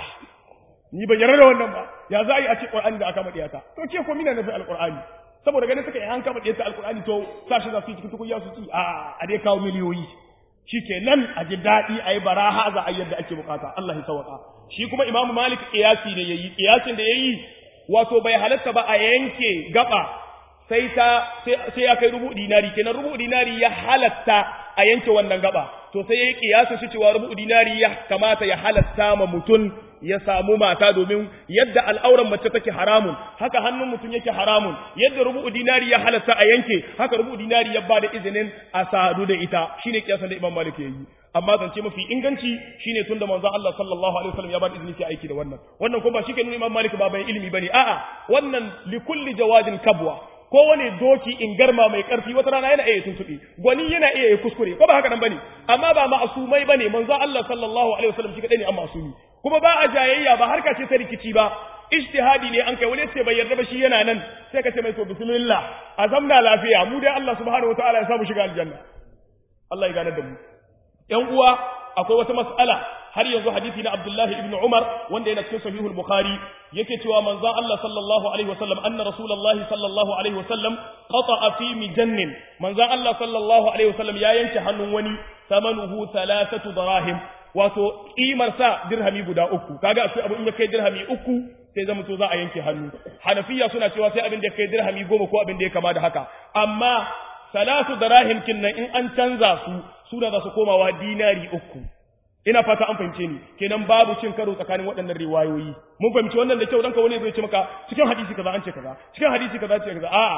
ni ban yarda da wannan ba ya za a yi a ce qur'ani da aka maɗiya ta to ke ko mina nafi alqur'ani saboda ganin suka yi an kama ɗiya ta alqur'ani to sashi za su yi cikin tukunya su ci a a dai kawo miliyoyi shikenan a ji daɗi a yi baraha za a yadda ake bukata Allah ya sauka shi kuma imamu malik qiyasi ne yayi qiyasin da yayi wato bai halatta ba a yanke gaba sai ta sai ya kai rubu dinari kenan rubu dinari ya halatta a yanke wannan gaba to sai yayi kiyasin shi cewa rubu dinari ya kamata ya halatta ma mutun ya samu mata domin yadda al'auran mace take haramun haka hannun mutum yake haramun yadda rubu dinari ya halatta a yanke haka rubu dinari ya bada izinin a sadu da ita shine kiyasan da Imam Malik yayi amma zance mafi inganci shine tunda manzon Allah sallallahu alaihi wasallam ya bada izini sai aiki da wannan wannan kuma ba shi ke nuna Imam Malik ba bai ilimi bane a'a wannan likulli jawadin kabwa kowane doki in garma mai karfi wata rana yana iya tuntuɓe gwani yana iya yi kuskure ko ba haka nan bane amma ba ma'asumai bane manzo Allah sallallahu alaihi wasallam shi kadai ne an ma'asumi kuma ba a jayayya ba harka ce ta rikici ba ijtihadi ne an kai wani sai bai yarda ba shi yana nan sai ka ce mai to bismillah azamna lafiya mu dai Allah subhanahu wataala ya samu shiga aljanna Allah ya gane da mu yan uwa akwai wata mas'ala har yanzu hadisi na Abdullahi ibn Umar wanda yana cikin sahihul Bukhari yake cewa manzon Allah sallallahu alaihi wasallam anna rasulullahi sallallahu alaihi wasallam qata'a fi mijannin manzon Allah sallallahu alaihi wasallam ya yanke hannun wani samanuhu thalathatu darahim wato kimar sa dirhami guda uku kaga akwai abu in ya kai dirhami uku sai zama to za a yanke hannu hanafiya suna cewa sai abin da ya kai dirhami goma ko abin da ya kama da haka amma salatu darahim kinnan in an canza su suna za su komawa dinari uku ina fata an fahimce ni kenan babu cin karo tsakanin waɗannan riwayoyi mun fahimci wannan da kyau dan ka wani zai ce maka cikin hadisi kaza an ce kaza cikin hadisi kaza ce kaza a'a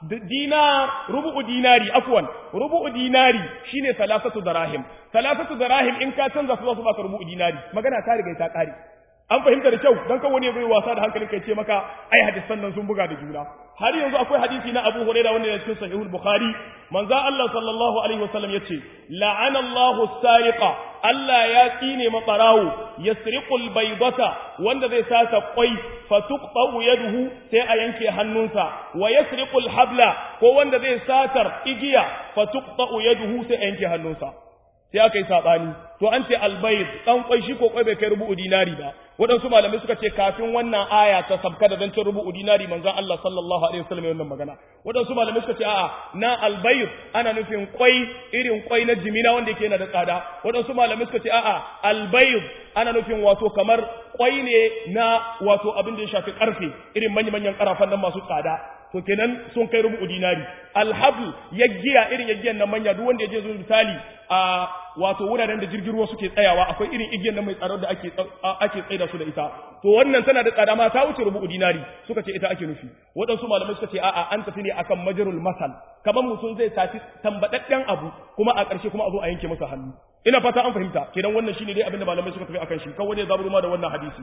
dinar rubu'u dinari afwan rubu'u dinari shine salasatu darahim salasatu darahim in ka canza su za su baka rubu'u dinari magana ta riga ta kare an fahimta da kyau dan kan wani zai wasa da hankalin kai ce maka ai hadisan nan sun buga da juna har yanzu akwai hadisi na Abu Hurairah wanda ya cikin Sahihul Bukhari manzo Allah sallallahu alaihi wasallam yace la'ana Allahu sariqa Allah ya tsine mabarawo yasriqul baydata wanda zai sata kwai fatuqta'u yaduhu sai a yanke hannunsa wa yasriqul habla ko wanda zai satar igiya fatuqta'u yaduhu sai a yanke hannunsa sai aka yi sabani to an ce albayd dan kwai shi ko kwai bai kai rubu'u dinari ba waɗansu malamai suka ce kafin wannan aya ta sabka da zancen rubu'u dinari manzon Allah sallallahu alaihi wasallam wannan magana waɗansu malamai suka ce a'a na albayr ana nufin kwai irin kwai na jimina wanda yake yana da tsada waɗansu malamai suka ce a'a albayr ana nufin wato kamar kwai ne na wato abin da ya shafi karfe irin manya-manyan karafan nan masu tsada to kenan sun kai rubu dinari alhabl yaggiya irin yaggiyan nan manya duk wanda ya je zuwa misali a wato wuraren da jirgin ruwa suke tsayawa akwai irin igiyan nan mai tsaro da ake ake tsaida su da ita to wannan tana da tsada ma ta wuce rubu dinari suka ce ita ake nufi waɗansu malamai suka ce a'a an tafi ne akan majrul masal kamar mutum zai tafi tambadadden abu kuma a ƙarshe kuma a zo a yanke masa hannu ina fata an fahimta kenan wannan shine dai abin da malamai suka tafi akan shi kawai ne zaburu ma da wannan hadisi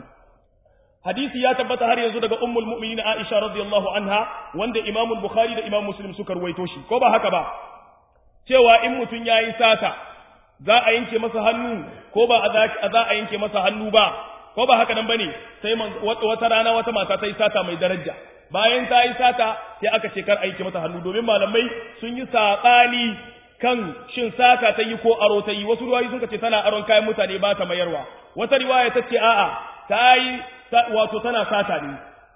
hadisi ya tabbata har yanzu daga ummul mu'minin Aisha radiyallahu anha wanda Imam Bukhari da Imam Muslim suka ruwaito shi ko ba haka ba cewa in mutun yayi sata za a yanke masa hannu ko ba a za a yanke masa hannu ba ko ba haka nan bane sai wata rana wata mata ta yi sata mai daraja bayan ta yi sata sai aka ce kar a yanke mata hannu domin malamai sun yi saɓani kan shin sata ta yi ko aro ta yi wasu ruwayi sun ce tana aron kayan mutane ba ta mayarwa wata riwaya ta ce a'a ta yi wato tana sata ne to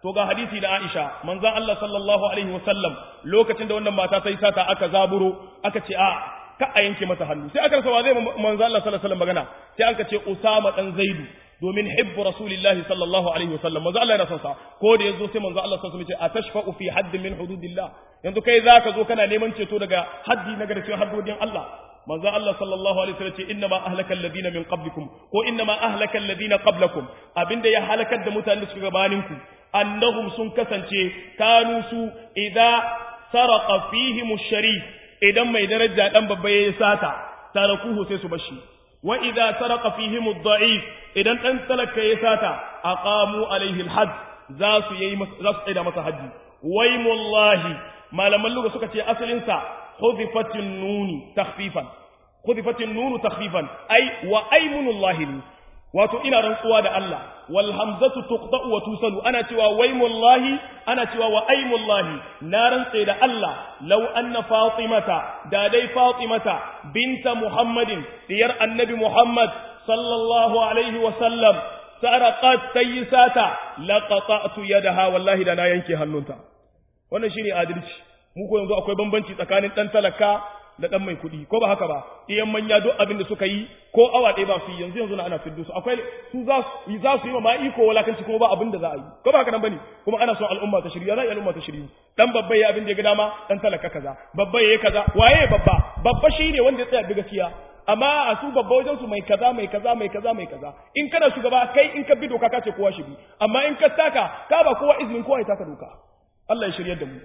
to ga hadisi na Aisha manzon Allah sallallahu alaihi wasallam lokacin da wannan mata ta yi sata aka zaburo aka ce a ka a yanke mata hannu sai aka rasa wa zai manzon Allah sallallahu alaihi wasallam magana sai aka ce Usama dan Zaidu domin hibbu rasulillahi sallallahu alaihi wasallam manzo Allah yana son sa ko da yazo sai manzo Allah sallallahu alaihi wasallam ya ce atashfa'u fi haddin min hududillah yanzu kai zaka zo kana neman ceto daga haddi na daga cikin haddodin Allah manzo Allah sallallahu alaihi wasallam ce inna ma ahlaka alladhina min qablikum ko inna ma ahlaka alladhina qablakum abinda ya halakar da mutanen da suka gabanin ku annahum sun kasance kanu su idza saraqa fihim ash-sharif idan mai daraja dan babba yayi sata tarakuhu sai su bashi wa idza saraqa fihim ad-da'if idan dan talaka yayi sata aqamu alaihi al-hadd za su yi za su tsaya masa haji waymullahi malaman lugha suka ce asalin sa hudifatin nuni takhfifan hudifatin nunu takhfifan ai wa aymunullahi wato ina rantsuwa da Allah wal hamzatu tuqta'u wa tusalu ana cewa waymullahi ana cewa wa aymullahi na rantse da Allah law anna fatimata da dai fatimata binta muhammadin diyar annabi muhammad sallallahu alaihi wa sallam saraqat tayyisata laqata'tu yadaha wallahi da na yanke hannunta wannan shine adalci mu ko yanzu akwai bambanci tsakanin dan talaka da dan mai kuɗi ko ba haka ba iyan manya duk abin da suka yi ko awa ɗaya ba su yi yanzu yanzu na ana fiddo su akwai su za su za su yi ma iko walakanci kuma ba abin da za a yi ko ba haka nan bane kuma ana son al'umma ta shirya za a yi al'umma ta shirya dan babba ya abin da ya ga dama dan talaka kaza babba ya kaza waye babba babba shine wanda ya tsaya bi gaskiya amma a su babba wajen su mai kaza mai kaza mai kaza mai kaza in kana shugaba kai in ka bi doka ka ce kowa shi bi amma in ka taka ka ba kowa izinin kowa ya taka doka Allah ya shiryar da mu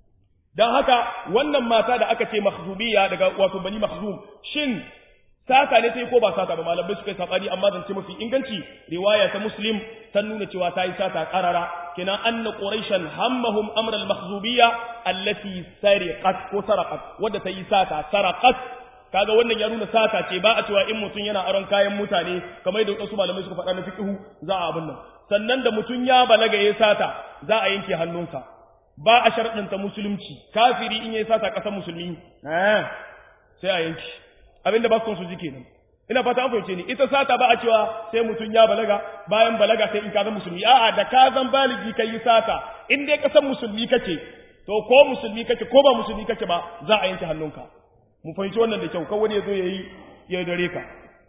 dan haka wannan mata da aka ce mahzubiya daga wato bani mahzum shin sata ne sai ko ba sata ba malamai suka yi sabani amma zan ce mafi inganci riwaya ta muslim ta nuna cewa ta yi sata karara kina anna quraishan hammahum amra al mahzubiyya allati sariqat ko saraqat wadda ta yi sata saraqat kaga wannan ya nuna sata ce ba a cewa in mutum yana aron kayan mutane kamar da wasu malamai suka faɗa na fiqhu za a abin nan sannan da mutum ya balaga ya sata za a yanke hannunsa ba a sharɗinta musulunci kafiri in yayi sata ƙasar musulmi sai a yanki abinda ba su su ji kenan ina fata an fahimce ni ita sata ba a cewa sai mutum ya balaga bayan balaga sai in ka zan musulmi a'a da ka zan baligi kai yi sata in dai ƙasar musulmi kake to ko musulmi kake ko ba musulmi kake ba za a yanke hannunka mu fahimci wannan da kyau kawai ya zo yayi ya dare ka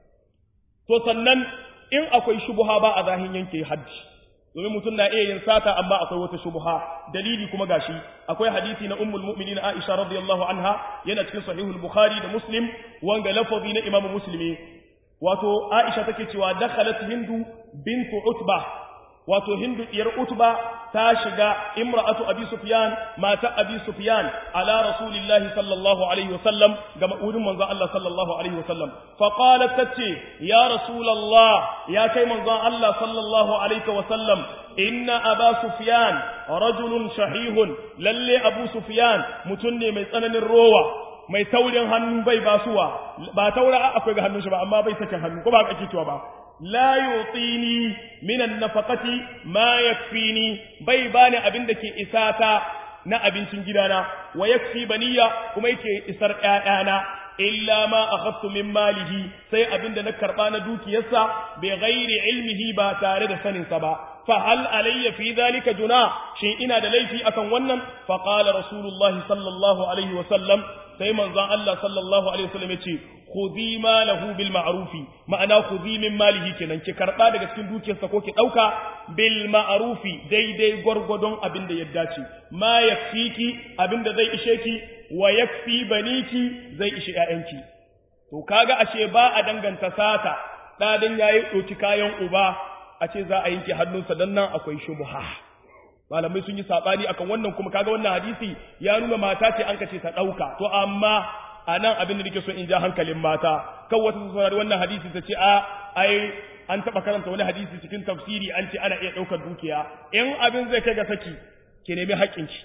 to sannan in akwai shubuha ba a zahin yanke hajji domin mutum na iya yin sata amma akwai wata shubha dalili kuma gashi akwai hadisi na ummul mu'minin Aisha radiyallahu anha yana cikin sahihul bukhari da muslim wanga lafazi na imamu muslimi wato Aisha take cewa dakhalat hindu bintu utba wato hindu diyar utba ta shiga imra'atu abi sufyan mata abi sufyan ala rasulillahi sallallahu alaihi wasallam ga wurin manzon Allah sallallahu alaihi wasallam fa qalat tace ya rasulullah ya kai manzon Allah sallallahu alaihi wasallam inna aba sufyan rajulun shahihun lalle abu sufyan mutun ne mai tsananin rowa mai taurin hannu bai basuwa ba taura akwai ga hannun shi ba amma bai sakin hannu ko ba kake cewa ba la yutini minan nafaqati ma yakfini bai bani abin da ke isata na abincin gidana wa yakfi baniya kuma yake isar ƴaƴana illa ma akhadtu min malihi sai abin da na karba na dukiyarsa bi ghairi ilmihi ba tare da sanin sa ba fa hal alayya fi dhalika juna shin ina da laifi akan wannan fa qala rasulullahi sallallahu alaihi wa sallam sai manzon Allah sallallahu alaihi wasallam ya ce khudhi malahu bil ma'rufi ma'ana khudhi min malihi kenan ki karba daga cikin dukiyarsa ko ki dauka bil ma'rufi daidai gwargwadon abin da ya dace ma yakfiki abin da zai ishe ki wa yakfi baniki zai ishe ƴaƴanki to kaga ashe ba a danganta sata dadin yayi doki kayan uba a ce za a yanke hannunsa dan nan akwai shubha malamai sun yi sabani akan wannan kuma kaga wannan hadisi ya nuna mata ce an kace ta dauka to amma anan abin da nake so in ja hankalin mata kan wata su saurari wannan hadisi ta ce a ai an taba karanta wani hadisi cikin tafsiri an ce ana iya daukar dukiya in abin zai kai ga saki ki nemi haƙƙinki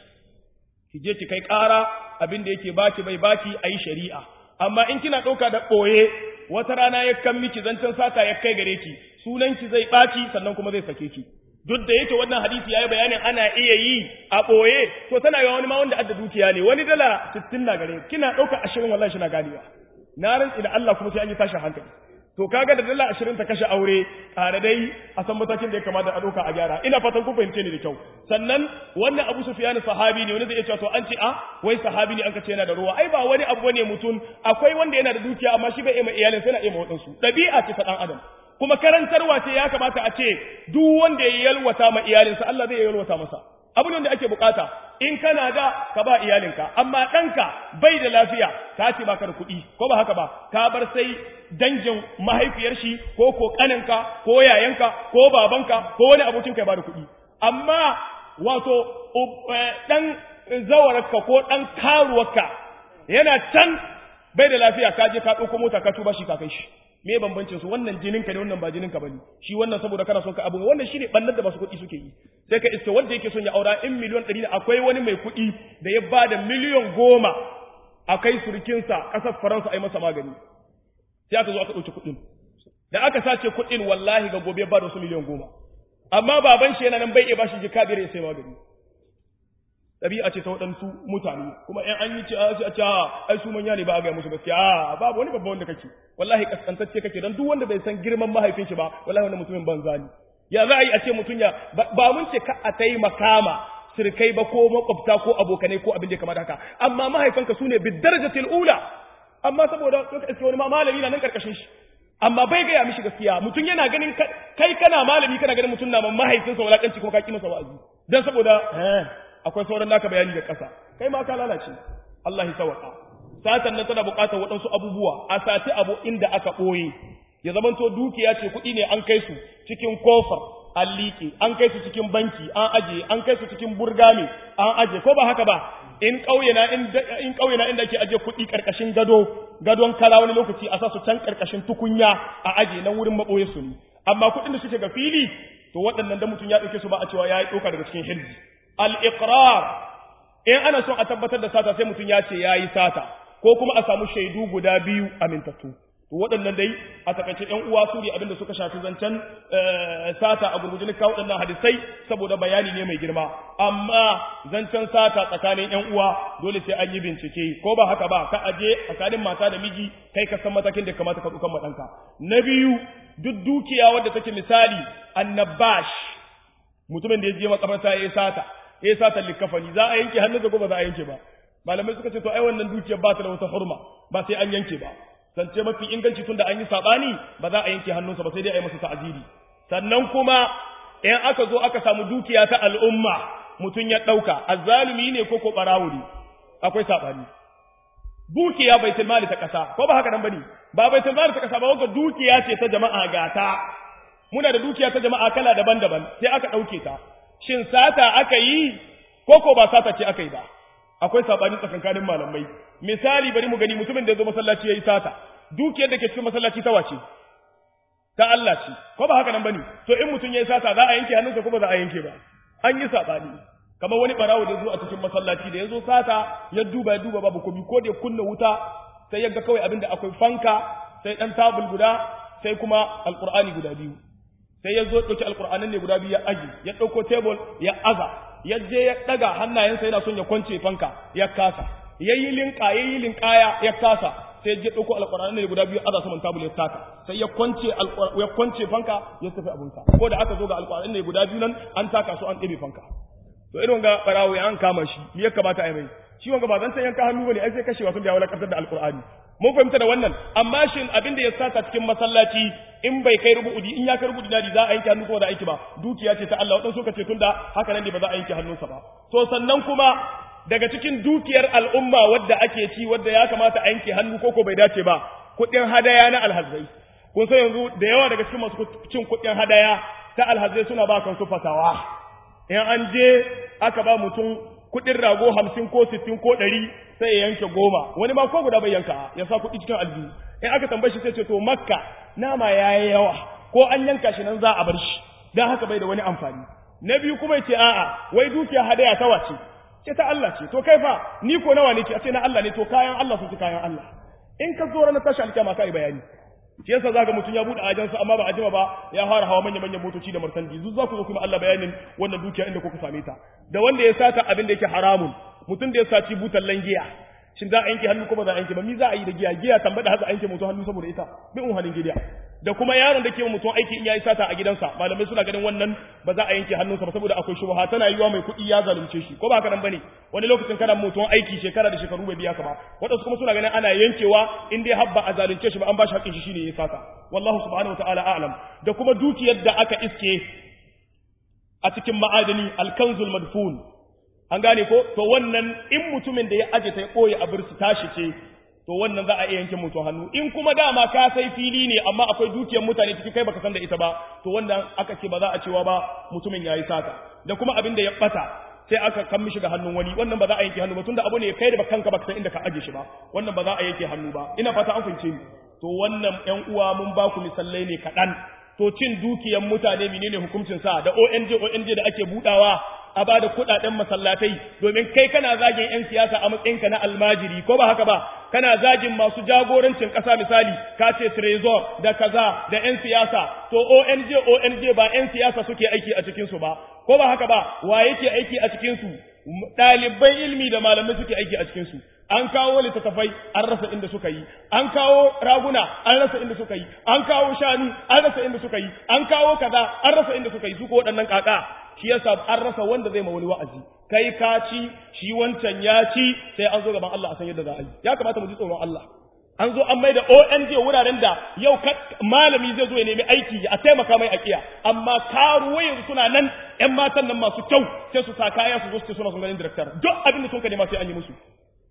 ki je ki kai ƙara abin da yake baki bai baki ayi shari'a amma in kina dauka da boye wata rana ya kan miki zancen saka ya kai gare ki sunanki zai ɓaci sannan kuma zai sake ki duk da yake wannan hadisi yayi bayanin ana iya yi a boye to tana yawa wani ma wanda adda dukiya ne wani dala 60 na gare kina dauka 20 wallahi shi na ganewa na rantsi da Allah kuma sai an yi tashin hankali to kaga da dala ashirin ta kashe aure ƙara dai a san matakin da ya kamata a ɗauka a gyara ina fatan ku fahimce ni da kyau sannan wannan abu sufyan sahabi ne wani zai iya cewa to an ce a wai sahabi ne an ka ce yana da ruwa ai ba wani abu ne mutum akwai wanda yana da dukiya amma shi bai iya ma iyalin sai na iya ma waɗansu ɗabi'a ce ta ɗan adam kuma karantarwa ce ya kamata a ce duk wanda ya yalwata ma iyalinsa Allah zai yalwata masa abin da ake bukata in kana da ka ba iyalinka amma ɗanka bai da lafiya ka ce baka da kuɗi ko ba haka ba ka bar sai dangin mahaifiyar shi ko ko kaninka ko yayanka ko babanka ko wani abokin ka ya bada kuɗi amma wato ɗan zawararka ko ɗan karuwarka yana can bai da lafiya ka je ka ɗauko mota ka tuba shi ka kai shi me bambancin su wannan jinin ka ne wannan ba jinin ka bane shi wannan saboda kana son ka abu wannan shine bannar da masu kuɗi suke yi sai ka iska wanda yake son ya aura in miliyon ɗari ne akwai wani mai kuɗi da ya bada miliyon goma a kai surukinsa ƙasar faransa a yi masa magani sai aka zo aka ɗauki kuɗin da aka sace kuɗin wallahi ga gobe ba da wasu miliyan goma amma baban shi yana nan bai iya bashi jika biyar ya sai magani ɗabi'a ce ta waɗansu mutane kuma in an yi ce a ce ai su manya ne ba a gaya musu gaskiya a babu wani babba wanda kake wallahi kaskantacce kake dan duk wanda bai san girman mahaifin shi ba wallahi wanda mutumin banza ne ya za a yi a ce mutum ya ba mun ce ka a taimaka ma sirkai ba ko makwabta ko abokanai ko abin da ya kamata haka amma mahaifanka su ne bidarajatil ula amma saboda suka iske wani ma malami na nan karkashin shi amma bai gaya mishi gaskiya mutum yana ganin kai kana malami kana ganin mutum na mahaifinsa wulakanci kuma ka ki masa wa'azi dan saboda akwai sauran naka bayani da ƙasa kai ma ka lalace Allah ya sawaka satan nan tana buƙatar waɗansu abubuwa a sati abu inda aka ɓoye ya zamanto dukiya ce kuɗi ne an kai su cikin kofar an liƙe an kai su cikin banki an aje an kai su cikin burgame an aje ko ba haka ba in ƙauye na in ƙauye na inda ake aje kuɗi ƙarƙashin gado gadon kara wani lokaci a sa su can ƙarƙashin tukunya a aje nan wurin maɓoye su ne amma kuɗin da suke ga fili to waɗannan da mutum ya ɗauke su ba a cewa ya yi ɗauka daga cikin hirji al-iqrar in ana son a tabbatar da sata sai mutum ya ce ya yi sata ko kuma a samu shaidu guda biyu amintattu to waɗannan dai a takaice ƴan uwa su ne abinda suka shafi zancen sata a gurguje kawo waɗannan hadisai saboda bayani ne mai girma amma zancen sata tsakanin ƴan uwa dole sai an yi bincike ko ba haka ba ka aje tsakanin mata da miji kai ka san matakin da kamata ka dukan maɗanka na biyu duk dukiya wadda take misali annabash mutumin da ya je makabarta ya yi sata ya yi sata likafani za a yanke hannunsa ko ba za a yanke ba malamai suka ce to ai wannan dukiyar ba ta da wata hurma ba sai an yanke ba zance mafi inganci tunda an yi sabani ba za a yanke hannunsa ba sai dai a yi masa ta'aziri sannan kuma in aka zo aka samu dukiya ta al'umma mutum ya ɗauka azzalumi ne ko ko ɓarawo ne akwai sabani dukiya baitul mali ta ƙasa ko ba haka nan bane ba baitul mali ta ƙasa ba wanda dukiya ce ta jama'a gata muna da dukiya ta jama'a kala daban-daban sai aka ɗauke ta shin sata aka yi ko ko ba sata ce aka yi ba akwai sabani tsakankanin malamai misali bari mu gani mutumin da ya zo masallaci yayi sata dukiyar da ke cikin masallaci ta wace ta Allah ce ko ba haka nan bane to in mutum yayi sata za a yanke hannunsa ko ba za a yanke ba an yi sabani kamar wani barawo da zo a cikin masallaci da ya zo sata ya duba ya duba babu komi ko da ya kunna wuta sai ya ga kawai abinda akwai fanka sai dan tabul guda sai kuma alqur'ani guda biyu sai ya zo ɗauki alƙur'anin ne guda biyu ya aji ya ɗauko tebul ya aza ya je ya ɗaga hannayensa yana son ya kwance fanka ya kasa ya yi linka ya yi linkaya ya kasa sai ya ɗauko alƙur'anin ne guda biyu aza saman tabul ya taka sai ya kwance ya kwance fanka ya tafi abunsa ko da aka zo ga alƙur'anin ne guda biyu nan an taka su an ɗebe fanka to irin ga barawo ya an kama shi me ya kamata a yi mai shi wanga ba zan san yanka hannu bane ai sai kashewa sun da wala kasar da alƙur'ani mun fahimta da wannan amma shin abin da ya sata cikin masallaci in bai kai rubu'udi in ya kai rubu'udi dadi za a yanke hannu ko da aiki ba dukiya ce ta Allah wadan suka ce tunda haka nan ne ba za a yanke hannunsa ba to sannan kuma daga cikin dukiyar al'umma wadda ake ci wadda ya kamata a yanke hannu ko ko bai dace ba kuɗin hadaya na alhazai kun san yanzu da yawa daga cikin masu cin kuɗin hadaya ta alhazai suna ba kansu fatawa in an je aka ba mutum kuɗin rago hamsin ko sittin ko ɗari sai ya yanke goma wani ma ko guda bai yanka ya sa kuɗi cikin aljihu in aka tambaye shi sai ce to makka nama ya yi yawa ko an yanka shi nan za a bar shi don haka bai da wani amfani na biyu kuma ya ce a'a wai dukiya hadaya ta wace ce ta Allah ce to kai fa ni ko nawa ne ce a ce na Allah ne to kayan Allah su ci kayan Allah in ka zo ranar tashi alkiyama ka yi bayani shi yasa zaka mutum ya bude ajansa amma ba a jima ba ya fara hawa manyan manyan motoci da martandi zu za ku zo kuma Allah bayanin wannan dukiya inda kuka same ta da wanda ya sata abin da yake haramun mutum da ya saci butallan giya shin za a yanke hannu ko ba za a yanke ba mi za a yi da giya giya tambada haka a yanke mutum hannu saboda ita bin un halin giya da kuma yaron da ke wa mutum aiki in yayi sata a gidansa malamai suna ganin wannan ba za a yanke hannunsa ba saboda akwai shubha tana yiwa mai kuɗi ya zalunce shi ko ba haka nan bane wani lokacin kana mutum aiki shekara da shekaru bai biya ka ba wadansu kuma suna ganin ana yankewa in dai habba a zalunce shi ba an ba shi haƙƙin shi shine ya sata wallahu subhanahu wataala a'lam da kuma dukiyar da aka iske a cikin ma'adani alkanzul madfun an gane ko to wannan in mutumin da ya aje ta ya ɓoye a birsu tashi ce to wannan za a iya yanke mutum hannu in kuma dama ka sai fili ne amma akwai dukiyar mutane ciki kai baka san da ita ba to wannan aka ce ba za a cewa ba mutumin yayi sata da kuma abin da ya bata sai aka kan mishi ga hannun wani wannan ba za a yanke hannu ba tunda abu ne kai da kanka baka san inda ka aje shi ba wannan ba za a yanke hannu ba ina fata an fince ni to wannan ƴan uwa mun ba ku misalai ne kaɗan to cin dukiyar mutane menene hukuncin sa da ONG ONG da ake budawa a ba da kudaden masallatai domin kai kana zagin yan siyasa a matsayinka na almajiri ko ba haka ba kana zagin masu jagorancin kasa misali ka ce trezor da kaza da yan siyasa to ONG ONG ba yan siyasa suke aiki a cikin su ba ko ba haka ba wa yake aiki a cikin su ɗaliban ilmi da malamai suke aiki a cikin su an kawo littattafai an rasa inda suka yi an kawo raguna an rasa inda suka yi an kawo shanu an rasa inda suka yi an kawo kaza an rasa inda suka yi su ko waɗannan kaka shi yasa an rasa wanda zai ma wani wa'azi kai ka ci shi wancan ya ci sai an zo gaban Allah a san yadda za a yi ya kamata mu ji tsoron Allah an zo an mai da ONG wuraren da yau malami zai zo ya nemi aiki a taimaka mai akiya amma karuwa yanzu suna nan ƴan matan nan masu kyau sai su sa kaya su zo su ce suna sun ganin director duk abin da sun ka nema sai an yi musu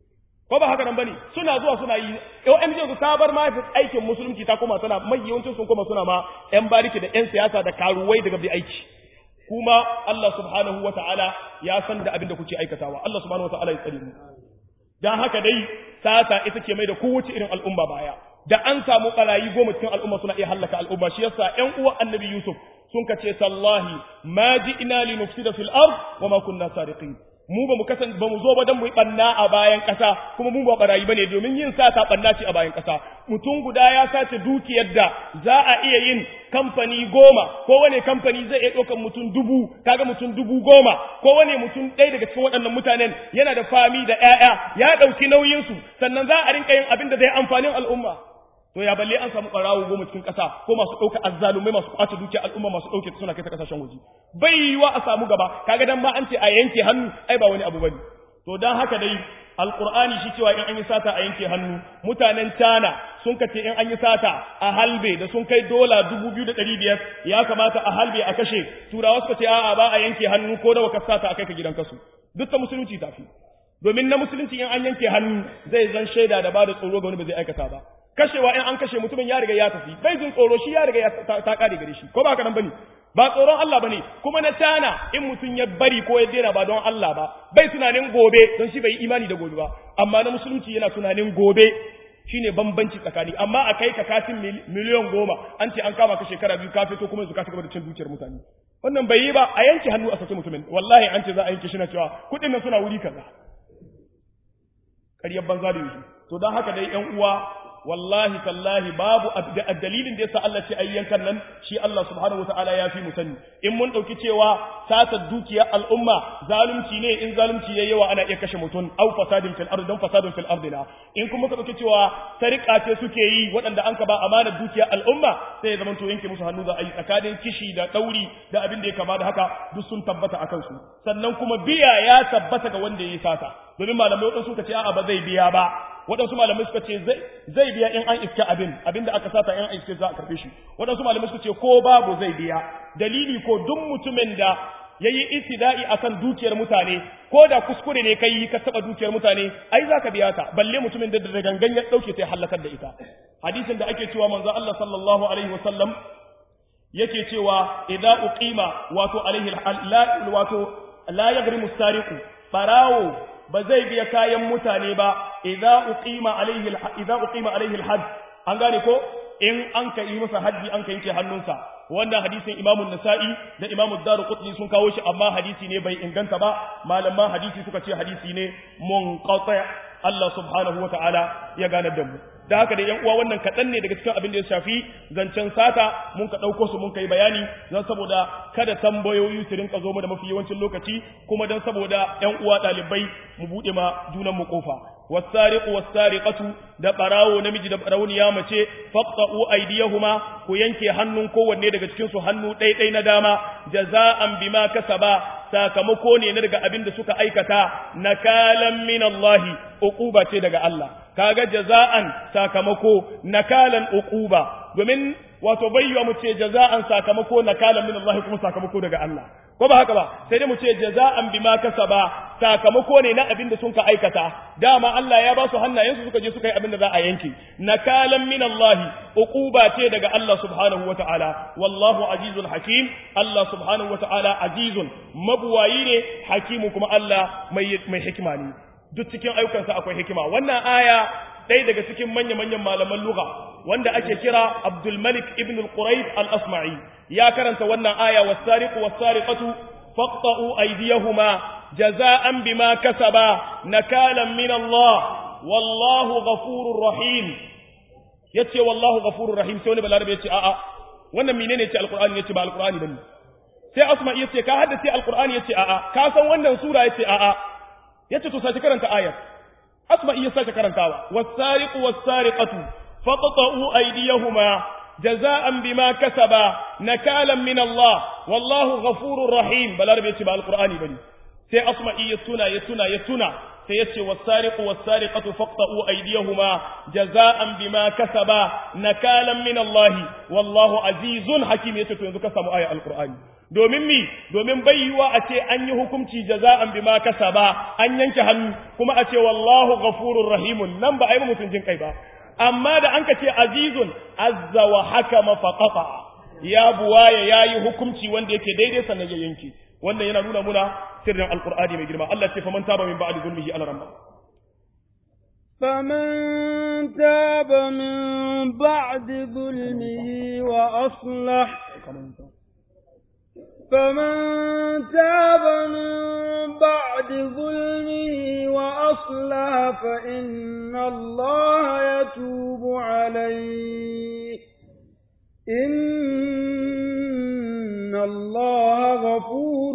ko ba haka nan bane suna zuwa suna yi ONG su ta bar ma aikin musulunci ta koma suna mai yawancin sun koma suna ma ƴan bariki da ƴan siyasa da karuwai daga bi aiki kuma Allah subhanahu wa ta'ala ya san da abin da kuke aikatawa, Allah subhanahu wa ta'ala ya tsare mu. Don haka dai, sata ita ke mai da kowace irin al'umma baya, da an samu ɓarayi goma cikin al'umma suna iya hallaka al'umma, shi yasa ‘yan uwan annabi Yusuf sun ka ce, Tallahi, ma ji ina li nufsida fil ard wa ma kunna sariqin. mu ba mu kasan ba mu zo ba dan mu yi banna a bayan ƙasa kuma mu ba barayi bane domin yin sata banna ce a bayan ƙasa mutum guda ya sace dukiyar da za a iya yin kamfani goma ko wane kamfani zai iya ɗaukar mutum dubu kaga mutum dubu goma ko wane mutum ɗaya daga cikin waɗannan mutanen yana da fami da ƴaƴa ya ɗauki nauyinsu sannan za a rinka yin abin da zai amfanin al'umma to ya balle an samu ɓarawo goma cikin ƙasa ko masu ɗauka azzalumai masu ƙwace dukiyar al'umma masu ɗauke suna kai ta ƙasashen waje bai yiwa a samu gaba kaga dan ma an ce a yanke hannu ai ba wani abu bane to dan haka dai alqur'ani shi cewa in an yi sata a yanke hannu mutanen China sun kace in an yi sata a halbe da sun kai dola 2500 ya kamata a halbe a kashe turawa suka ce a'a ba a yanke hannu ko da waka sata a kai ka gidan kasu duk ta musulunci tafi domin na musulunci in an yanke hannu zai zan shaida da ba da tsoro ga wani ba zai aikata ba kashewa in an kashe mutumin ya riga ya tafi bai jin tsoro shi ya riga ya ta kare gare shi ko ba haka nan bane ba tsoron Allah bane kuma na tana in mutum ya bari ko ya dena ba don Allah ba bai tunanin gobe don shi bai yi imani da gobe ba amma na musulunci yana tunanin gobe shine bambanci tsakani amma a kai ka katin miliyan goma an ce an kama ka shekara biyu ka fito kuma yanzu ka cigaba da cin dukiyar mutane wannan bai yi ba a yanke hannu a sake mutumin wallahi an ce za a yanke shi na cewa kuɗin nan suna wuri kaza ƙaryar banza da yushi to don haka dai ƴan uwa wallahi tallahi babu dalilin da yasa Allah ce ayyankan nan shi Allah subhanahu wataala ya fi mu sani in mun dauki cewa sata dukiya al'umma zalunci ne in zalunci yayi yawa ana iya kashe mutum au fasadin fil ardi dan fasadin fil ardi na in kuma ka dauki cewa sarika ce suke yi waɗanda an ka ba amana dukiya al'umma sai ya zamanto yanke musu hannu za a yi tsakanin kishi da dauri da abin da ya kama da haka duk sun tabbata akan su sannan kuma biya ya tabbata ga wanda ya yi sata domin malamai waɗansu suka ce a'a ba zai biya ba waɗansu malamai suka ce zai biya in an iska abin abin da aka sata in an iske za a karɓe shi waɗansu malamai suka ce ko babu zai biya dalili ko duk mutumin da ya yi isida'i a kan dukiyar mutane ko da kuskure ne kai ka taɓa dukiyar mutane ai za ka biya ta balle mutumin da da gangan ya ɗauke ta ya halakar da ita hadisin da ake cewa manzo Allah sallallahu alaihi wasallam yake cewa idza uqima wato alaihi wato la yagrimu sariqu barawo ba zai biya kayan mutane ba idza uqima alaihi idza uqima alaihi alhajj an gane ko in an ka yi masa haji an ka yanke hannunsa wannan hadisin imamu nasa'i da imamu daruqutni sun kawo shi amma hadisi ne bai inganta ba malaman hadisi suka ce hadisi ne munqati Allah subhanahu wa ta'ala ya ganar da mu da haka da yan uwa wannan kaɗan ne daga cikin abin da ya shafi zancen sata mun ka ɗauko su mun kai bayani don saboda kada tambayoyi su rinka zo mu da mafi yawancin lokaci kuma don saboda yan uwa ɗalibai mu buɗe ma junan mu kofa wasariqu wasariqatu da barawo namiji da barawniya mace faqta'u aydiyahuma ku yanke hannun kowanne daga cikin su hannu ɗaiɗai na dama jaza'an bima kasaba sakamako ne na daga abin da suka aikata nakalan min Allah uquba ce daga Allah kaga jaza'an sakamako nakalan uquba domin wato bayyana mu ce jaza'an sakamako nakalan min Allah kuma sakamako daga Allah ko ba haka ba sai dai mu ce jaza'an bima kasaba sakamako ne na abin da sun ka aikata dama Allah ya ba su hannayensu suka je suka yi abin da za a yanke nakalan min Allah uquba ce daga Allah subhanahu wataala wallahu azizul hakim Allah subhanahu wataala azizun mabuwayi ne hakimu kuma Allah mai mai hikima ne duk cikin ayyukansa akwai hikima wannan aya ɗaya daga cikin manya-manyan malaman lugha wanda ake kira Abdul Malik ibn al-Quraib al-Asma'i ya karanta wannan aya was-sariqu was-sariqatu faqta'u aydiyahuma jaza'an bima kasaba nakalan min Allah wallahu ghafurur rahim yace wallahu ghafurur rahim sai wani balarabe yace a'a wannan menene yace alqur'ani yace ba alqur'ani bane sai Asma'i yace ka haddace alqur'ani yace a'a ka san wannan sura yace a'a yace to sai karanta ayat asma'i ya sake karantawa was-sariqu was-sariqatu faqta'u aydiyahuma jaza'an bima kasaba nakalan min Allah wallahu ghafurur rahim balarabe yace ba alqur'ani bane sai asma'i ya tuna ya tuna ya tuna sai yace was-sariqu was-sariqatu faqta'u aydiyahuma jaza'an bima kasaba nakalan min Allah wallahu azizun hakim yace to yanzu ka samu aya alqur'ani domin mi domin bayyuwa a ce an yi hukunci jaza'an bima kasaba an yanke hannu kuma a ce wallahu ghafurur rahimun nan ba a yi mutum jin kai ba amma da an ka ce azizun azza wa hakama faqata ya buwaya yayi hukunci wanda yake daidai sannan ya yanke wannan yana nuna muna sirrin alqur'ani mai girma Allah ce faman taba min ba'di zulmihi ala ramma فمن تاب من بعد ظلمه وأصلح فمن تاب من بعد ظلمه وأصلح فإن الله يتوب عليه إن الله غفور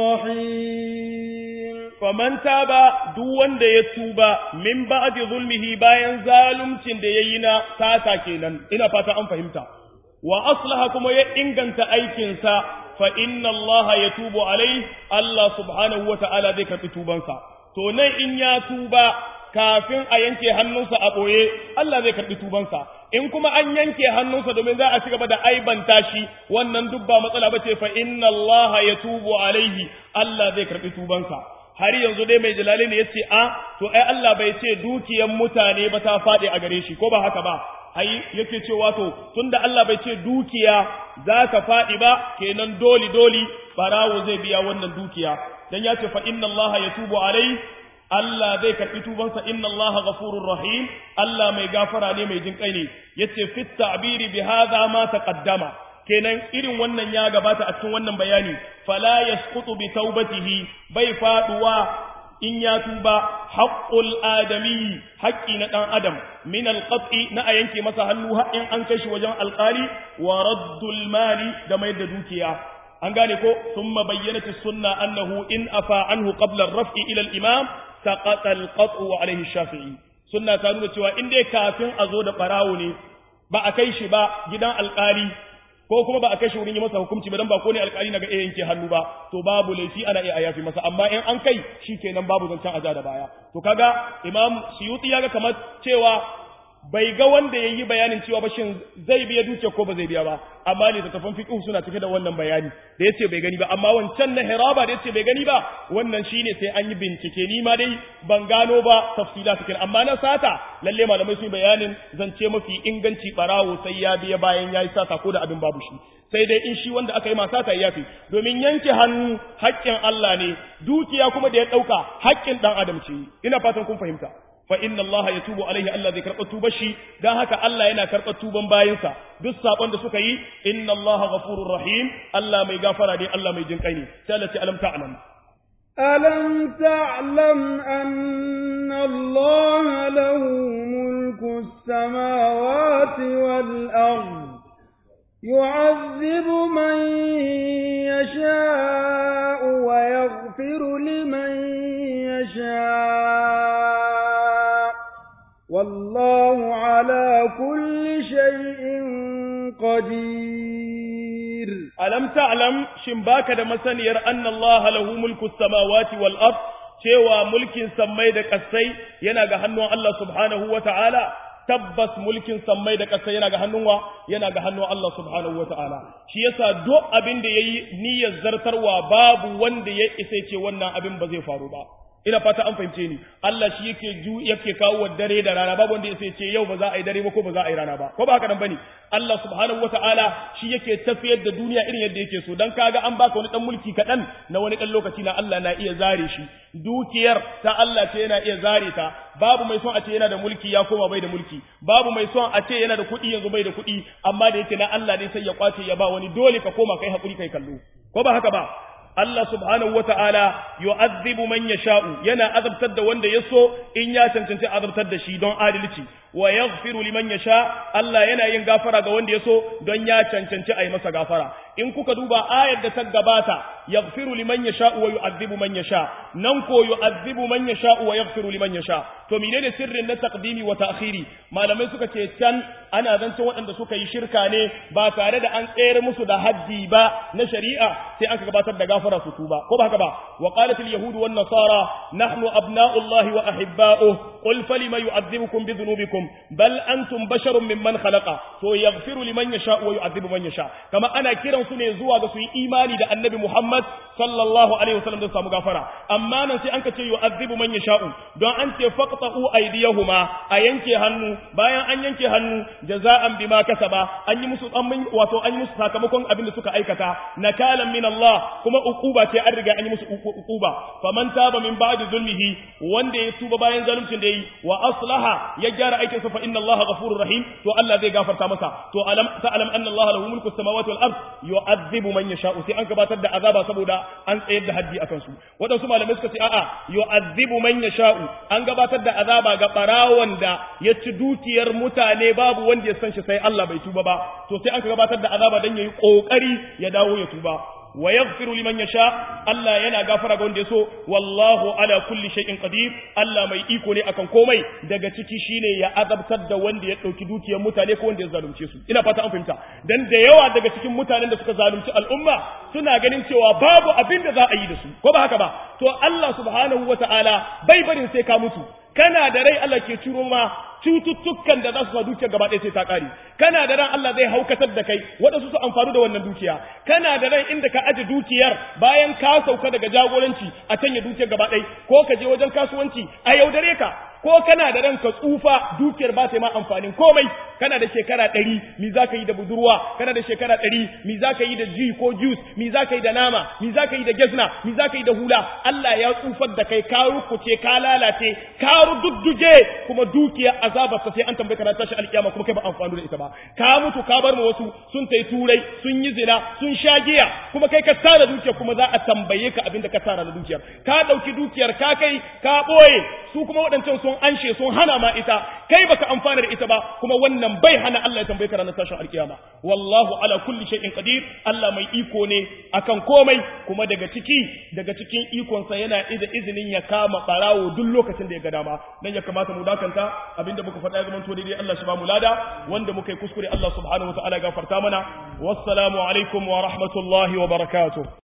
رحيم faman taba duk wanda ya tuba min ba'di zulmihi bayan zaluncin da yayi na sata kenan ina fata an fahimta wa aslaha kuma ya inganta aikinsa fa inna Allah ya tubu alai Allah subhanahu wa ta'ala zai karɓi tubansa. To nan in ya tuba kafin a yanke hannunsa a ɓoye, Allah zai karɓi tubansa. In kuma an yanke hannunsa domin za a ci gaba da aibanta shi, wannan duk ba matsala ba ce fa inna Allah ya tubu alaihi, Allah zai karɓi tubansa. Har yanzu dai mai jalali ne ya ce, A, to ai Allah bai ce dukiyan mutane ba ta faɗi a gare shi, ko ba haka ba, ai yake cewa to tunda Allah bai ce dukiya za ka faɗi ba kenan doli doli barawo zai biya wannan dukiya dan ya ce fa inna Allah yatubu alai Allah zai karbi tubansa inna Allah ghafurur rahim Allah mai gafara ne mai jinkai ne yace fit ta'biri bi hadha ma taqaddama kenan irin wannan ya gabata a cikin wannan bayani fala yasqutu bi taubatihi bai faduwa in ya tuba haƙƙul adami haƙƙi na ɗan adam min alƙat'i na a yanke masa hannu in an kai shi wajen alƙali wa raddul mali da mai da dukiya an gane ko thumma bayyanat sunna annahu in afa anhu qabla ar-raf'i ila al-imam saqata al-qat'u wa alayhi shafi'i sunna ta nuna cewa in dai kafin a zo da barawo ne ba a kai shi ba gidan alƙali ko kuma ba a kai shi wurin yi masa hukunci ba dan ba ko ne alƙali na ga iya yanke hannu ba to babu laifi ana iya yafi masa amma in an kai shikenan babu zancen aja da baya to kaga imam suyuti ya ga kamar cewa bai ga wanda yayi bayanin cewa ba shin zai biya dukiya ko ba zai biya ba amma ne da tafan fiqh suna cike da wannan bayani da yace bai gani ba amma wancan na hiraba da yace bai gani ba wannan shine sai an yi bincike ni ma dai ban gano ba tafsila cikin amma na sata lalle malamai sun bayanin zance mafi inganci barawo sai ya biya bayan yayi sata ko da abin babu shi sai dai in shi wanda aka yi masa ta yafi domin yanke hannu haƙƙin Allah ne dukiya kuma da ya ɗauka haƙƙin ɗan adam ce ina fatan kun fahimta fa inna Allah ya tubu alaihi Allah zai karɓa tubar shi dan haka Allah yana karɓa tuban bayinsa duk sabon da suka yi inna Allah ghafurur rahim Allah mai gafara ne Allah mai jinkai ne sai Allah ce alam ta'lam ألم تعلم أن الله له ملك السماوات والأرض يعذب من يشاء ويغفر لمن يشاء والله على كل شيء قدير alam ta'lam shin baka da masaniyar anna Allah lahu mulku samawati wal ard cewa mulkin sammai da kasai yana ga hannun Allah subhanahu wa ta'ala tabbas mulkin sammai da kasai yana ga hannun wa yana ga hannun Allah subhanahu wa ta'ala shi yasa duk abin da yayi niyyar zartarwa babu wanda ya isa ce wannan abin ba zai faru ba ina fata an fahimce ni Allah shi yake ju yake kawo dare da rana babu wanda yake ce yau ba za a yi dare ba ko ba za a yi rana ba ko ba haka nan bane Allah subhanahu wataala shi yake tafiyar da duniya irin yadda yake so dan kaga an baka wani dan mulki kadan na wani dan lokaci na Allah na iya zare shi dukiyar ta Allah ce yana iya zare ta babu mai son a ce yana da mulki ya koma bai da mulki babu mai son a ce yana da kuɗi yanzu bai da kuɗi amma da yake na Allah ne sai ya kwace ya ba wani dole ka koma kai hakuri kai kallo ko ba haka ba Allah subhanahu wa ta'ala yu'adhibu man yasha'u yana azabtar da wanda ya so in ya cancanci azabtar da shi don adalci wa yaghfiru liman yasha Allah yana yin gafara ga wanda ya so don ya cancanci a yi masa gafara in kuka duba ayar da ta gabata yaghfiru liman yasha wa yu'adhibu man yasha nan ko yu'adhibu man yasha wa yaghfiru liman yasha to menene sirrin na taqdimi wa ta'khiri malamai suka ce can ana zancen waɗanda suka yi shirka ne ba tare da an tsere musu da haddi ba na shari'a sai aka gabatar da gafara su tuba ko ba haka ba wa qalat al yahud wan nasara nahnu abna'u allahi wa ahibba'uhu qul falima yu'adhibukum bi dhunubikum bal antum basharun mimman khalaqa to yaghfiru liman yasha wa yu'adhibu man yasha kama ana kiran su ne zuwa ga su yi imani da annabi muhammad sallallahu alaihi wasallam da samu gafara amma nan sai an ka ce yu'adhibu man yasha'u don an ce faqta'u aydiyahuma a yanke hannu bayan an yanke hannu jaza'an bima kasaba an yi musu an wato an yi musu sakamakon abin da suka aikata nakalan min Allah kuma uquba ce an riga an yi musu uquba faman taba min ba'di zulmihi wanda ya tuba bayan zaluncin da yi wa aslaha ya gyara aikin sa fa inna Allah ghafurur rahim to Allah zai gafarta masa to alam ta'lam anna Allah lahu mulku samawati wal ard yu'adhibu man yasha'u sai an gabatar da azaba saboda an tsayar da haddi akan su waɗansu malamai suka ce a'a yu'adhibu man yasha'u an gabatar da azaba ga barawon da ya ci dukiyar mutane babu wanda ya san shi sai Allah bai tuba ba to sai an gabatar da azaba dan yayi kokari ya dawo ya tuba wa yaghfiru liman yasha Allah yana gafara ga wanda yaso wallahu ala kulli shay'in qadir Allah mai iko ne akan komai daga ciki shine ya azabtar da wanda ya dauki dukiyar mutane ko wanda ya zalunce su ina fata an fahimta dan da yawa daga cikin mutanen da suka zalunci al'umma suna ganin cewa babu abin da za a yi da su ko ba haka ba to Allah subhanahu wataala bai barin sai ka mutu kana da rai Allah ke ciro ma cututtukan da za su sa dukiyar gaba ɗaya sai ta ƙare kana da ran Allah zai haukatar da kai waɗansu su amfani da wannan dukiya kana da ran inda ka aje dukiyar bayan ka sauka daga jagoranci a canya dukiyar gaba ɗaya ko ka je wajen kasuwanci a yaudare ka ko kana da ranka tsufa dukiyar ba ta ma amfanin komai kana da shekara ɗari mi za ka yi da budurwa kana da shekara ɗari mi za ka yi da ji ko juice mi za ka yi da nama mi za ka yi da gezna mi za ka yi da hula Allah ya tsufar da kai ka rukuce ka lalace ka rududduge kuma dukiyar azabar sai an tambaye ka tashi alkiyama kuma kai ba amfani da ita ba ka mutu ka bar ma wasu sun tai turai sun yi zina sun sha giya kuma kai ka tara dukiyar kuma za a tambaye ka abin da ka tara da dukiyar ka ɗauki dukiyar ka kai ka ɓoye su kuma waɗancan sun anshe sun hana ma ita kai baka amfana da ita ba kuma wannan bai hana Allah ya tambaye ka ranar tashin alkiyama wallahu ala kulli shay'in qadir Allah mai iko ne akan komai kuma daga ciki daga cikin ikonsa yana da izinin ya kama barawo duk lokacin da ya ga dama dan ya kamata mu dakanta abinda muka faɗa ya zama to daidai Allah shi ba mu lada wanda muka yi kuskure Allah subhanahu wa ta'ala gafarta mana wassalamu alaikum wa rahmatullahi wa barakatuh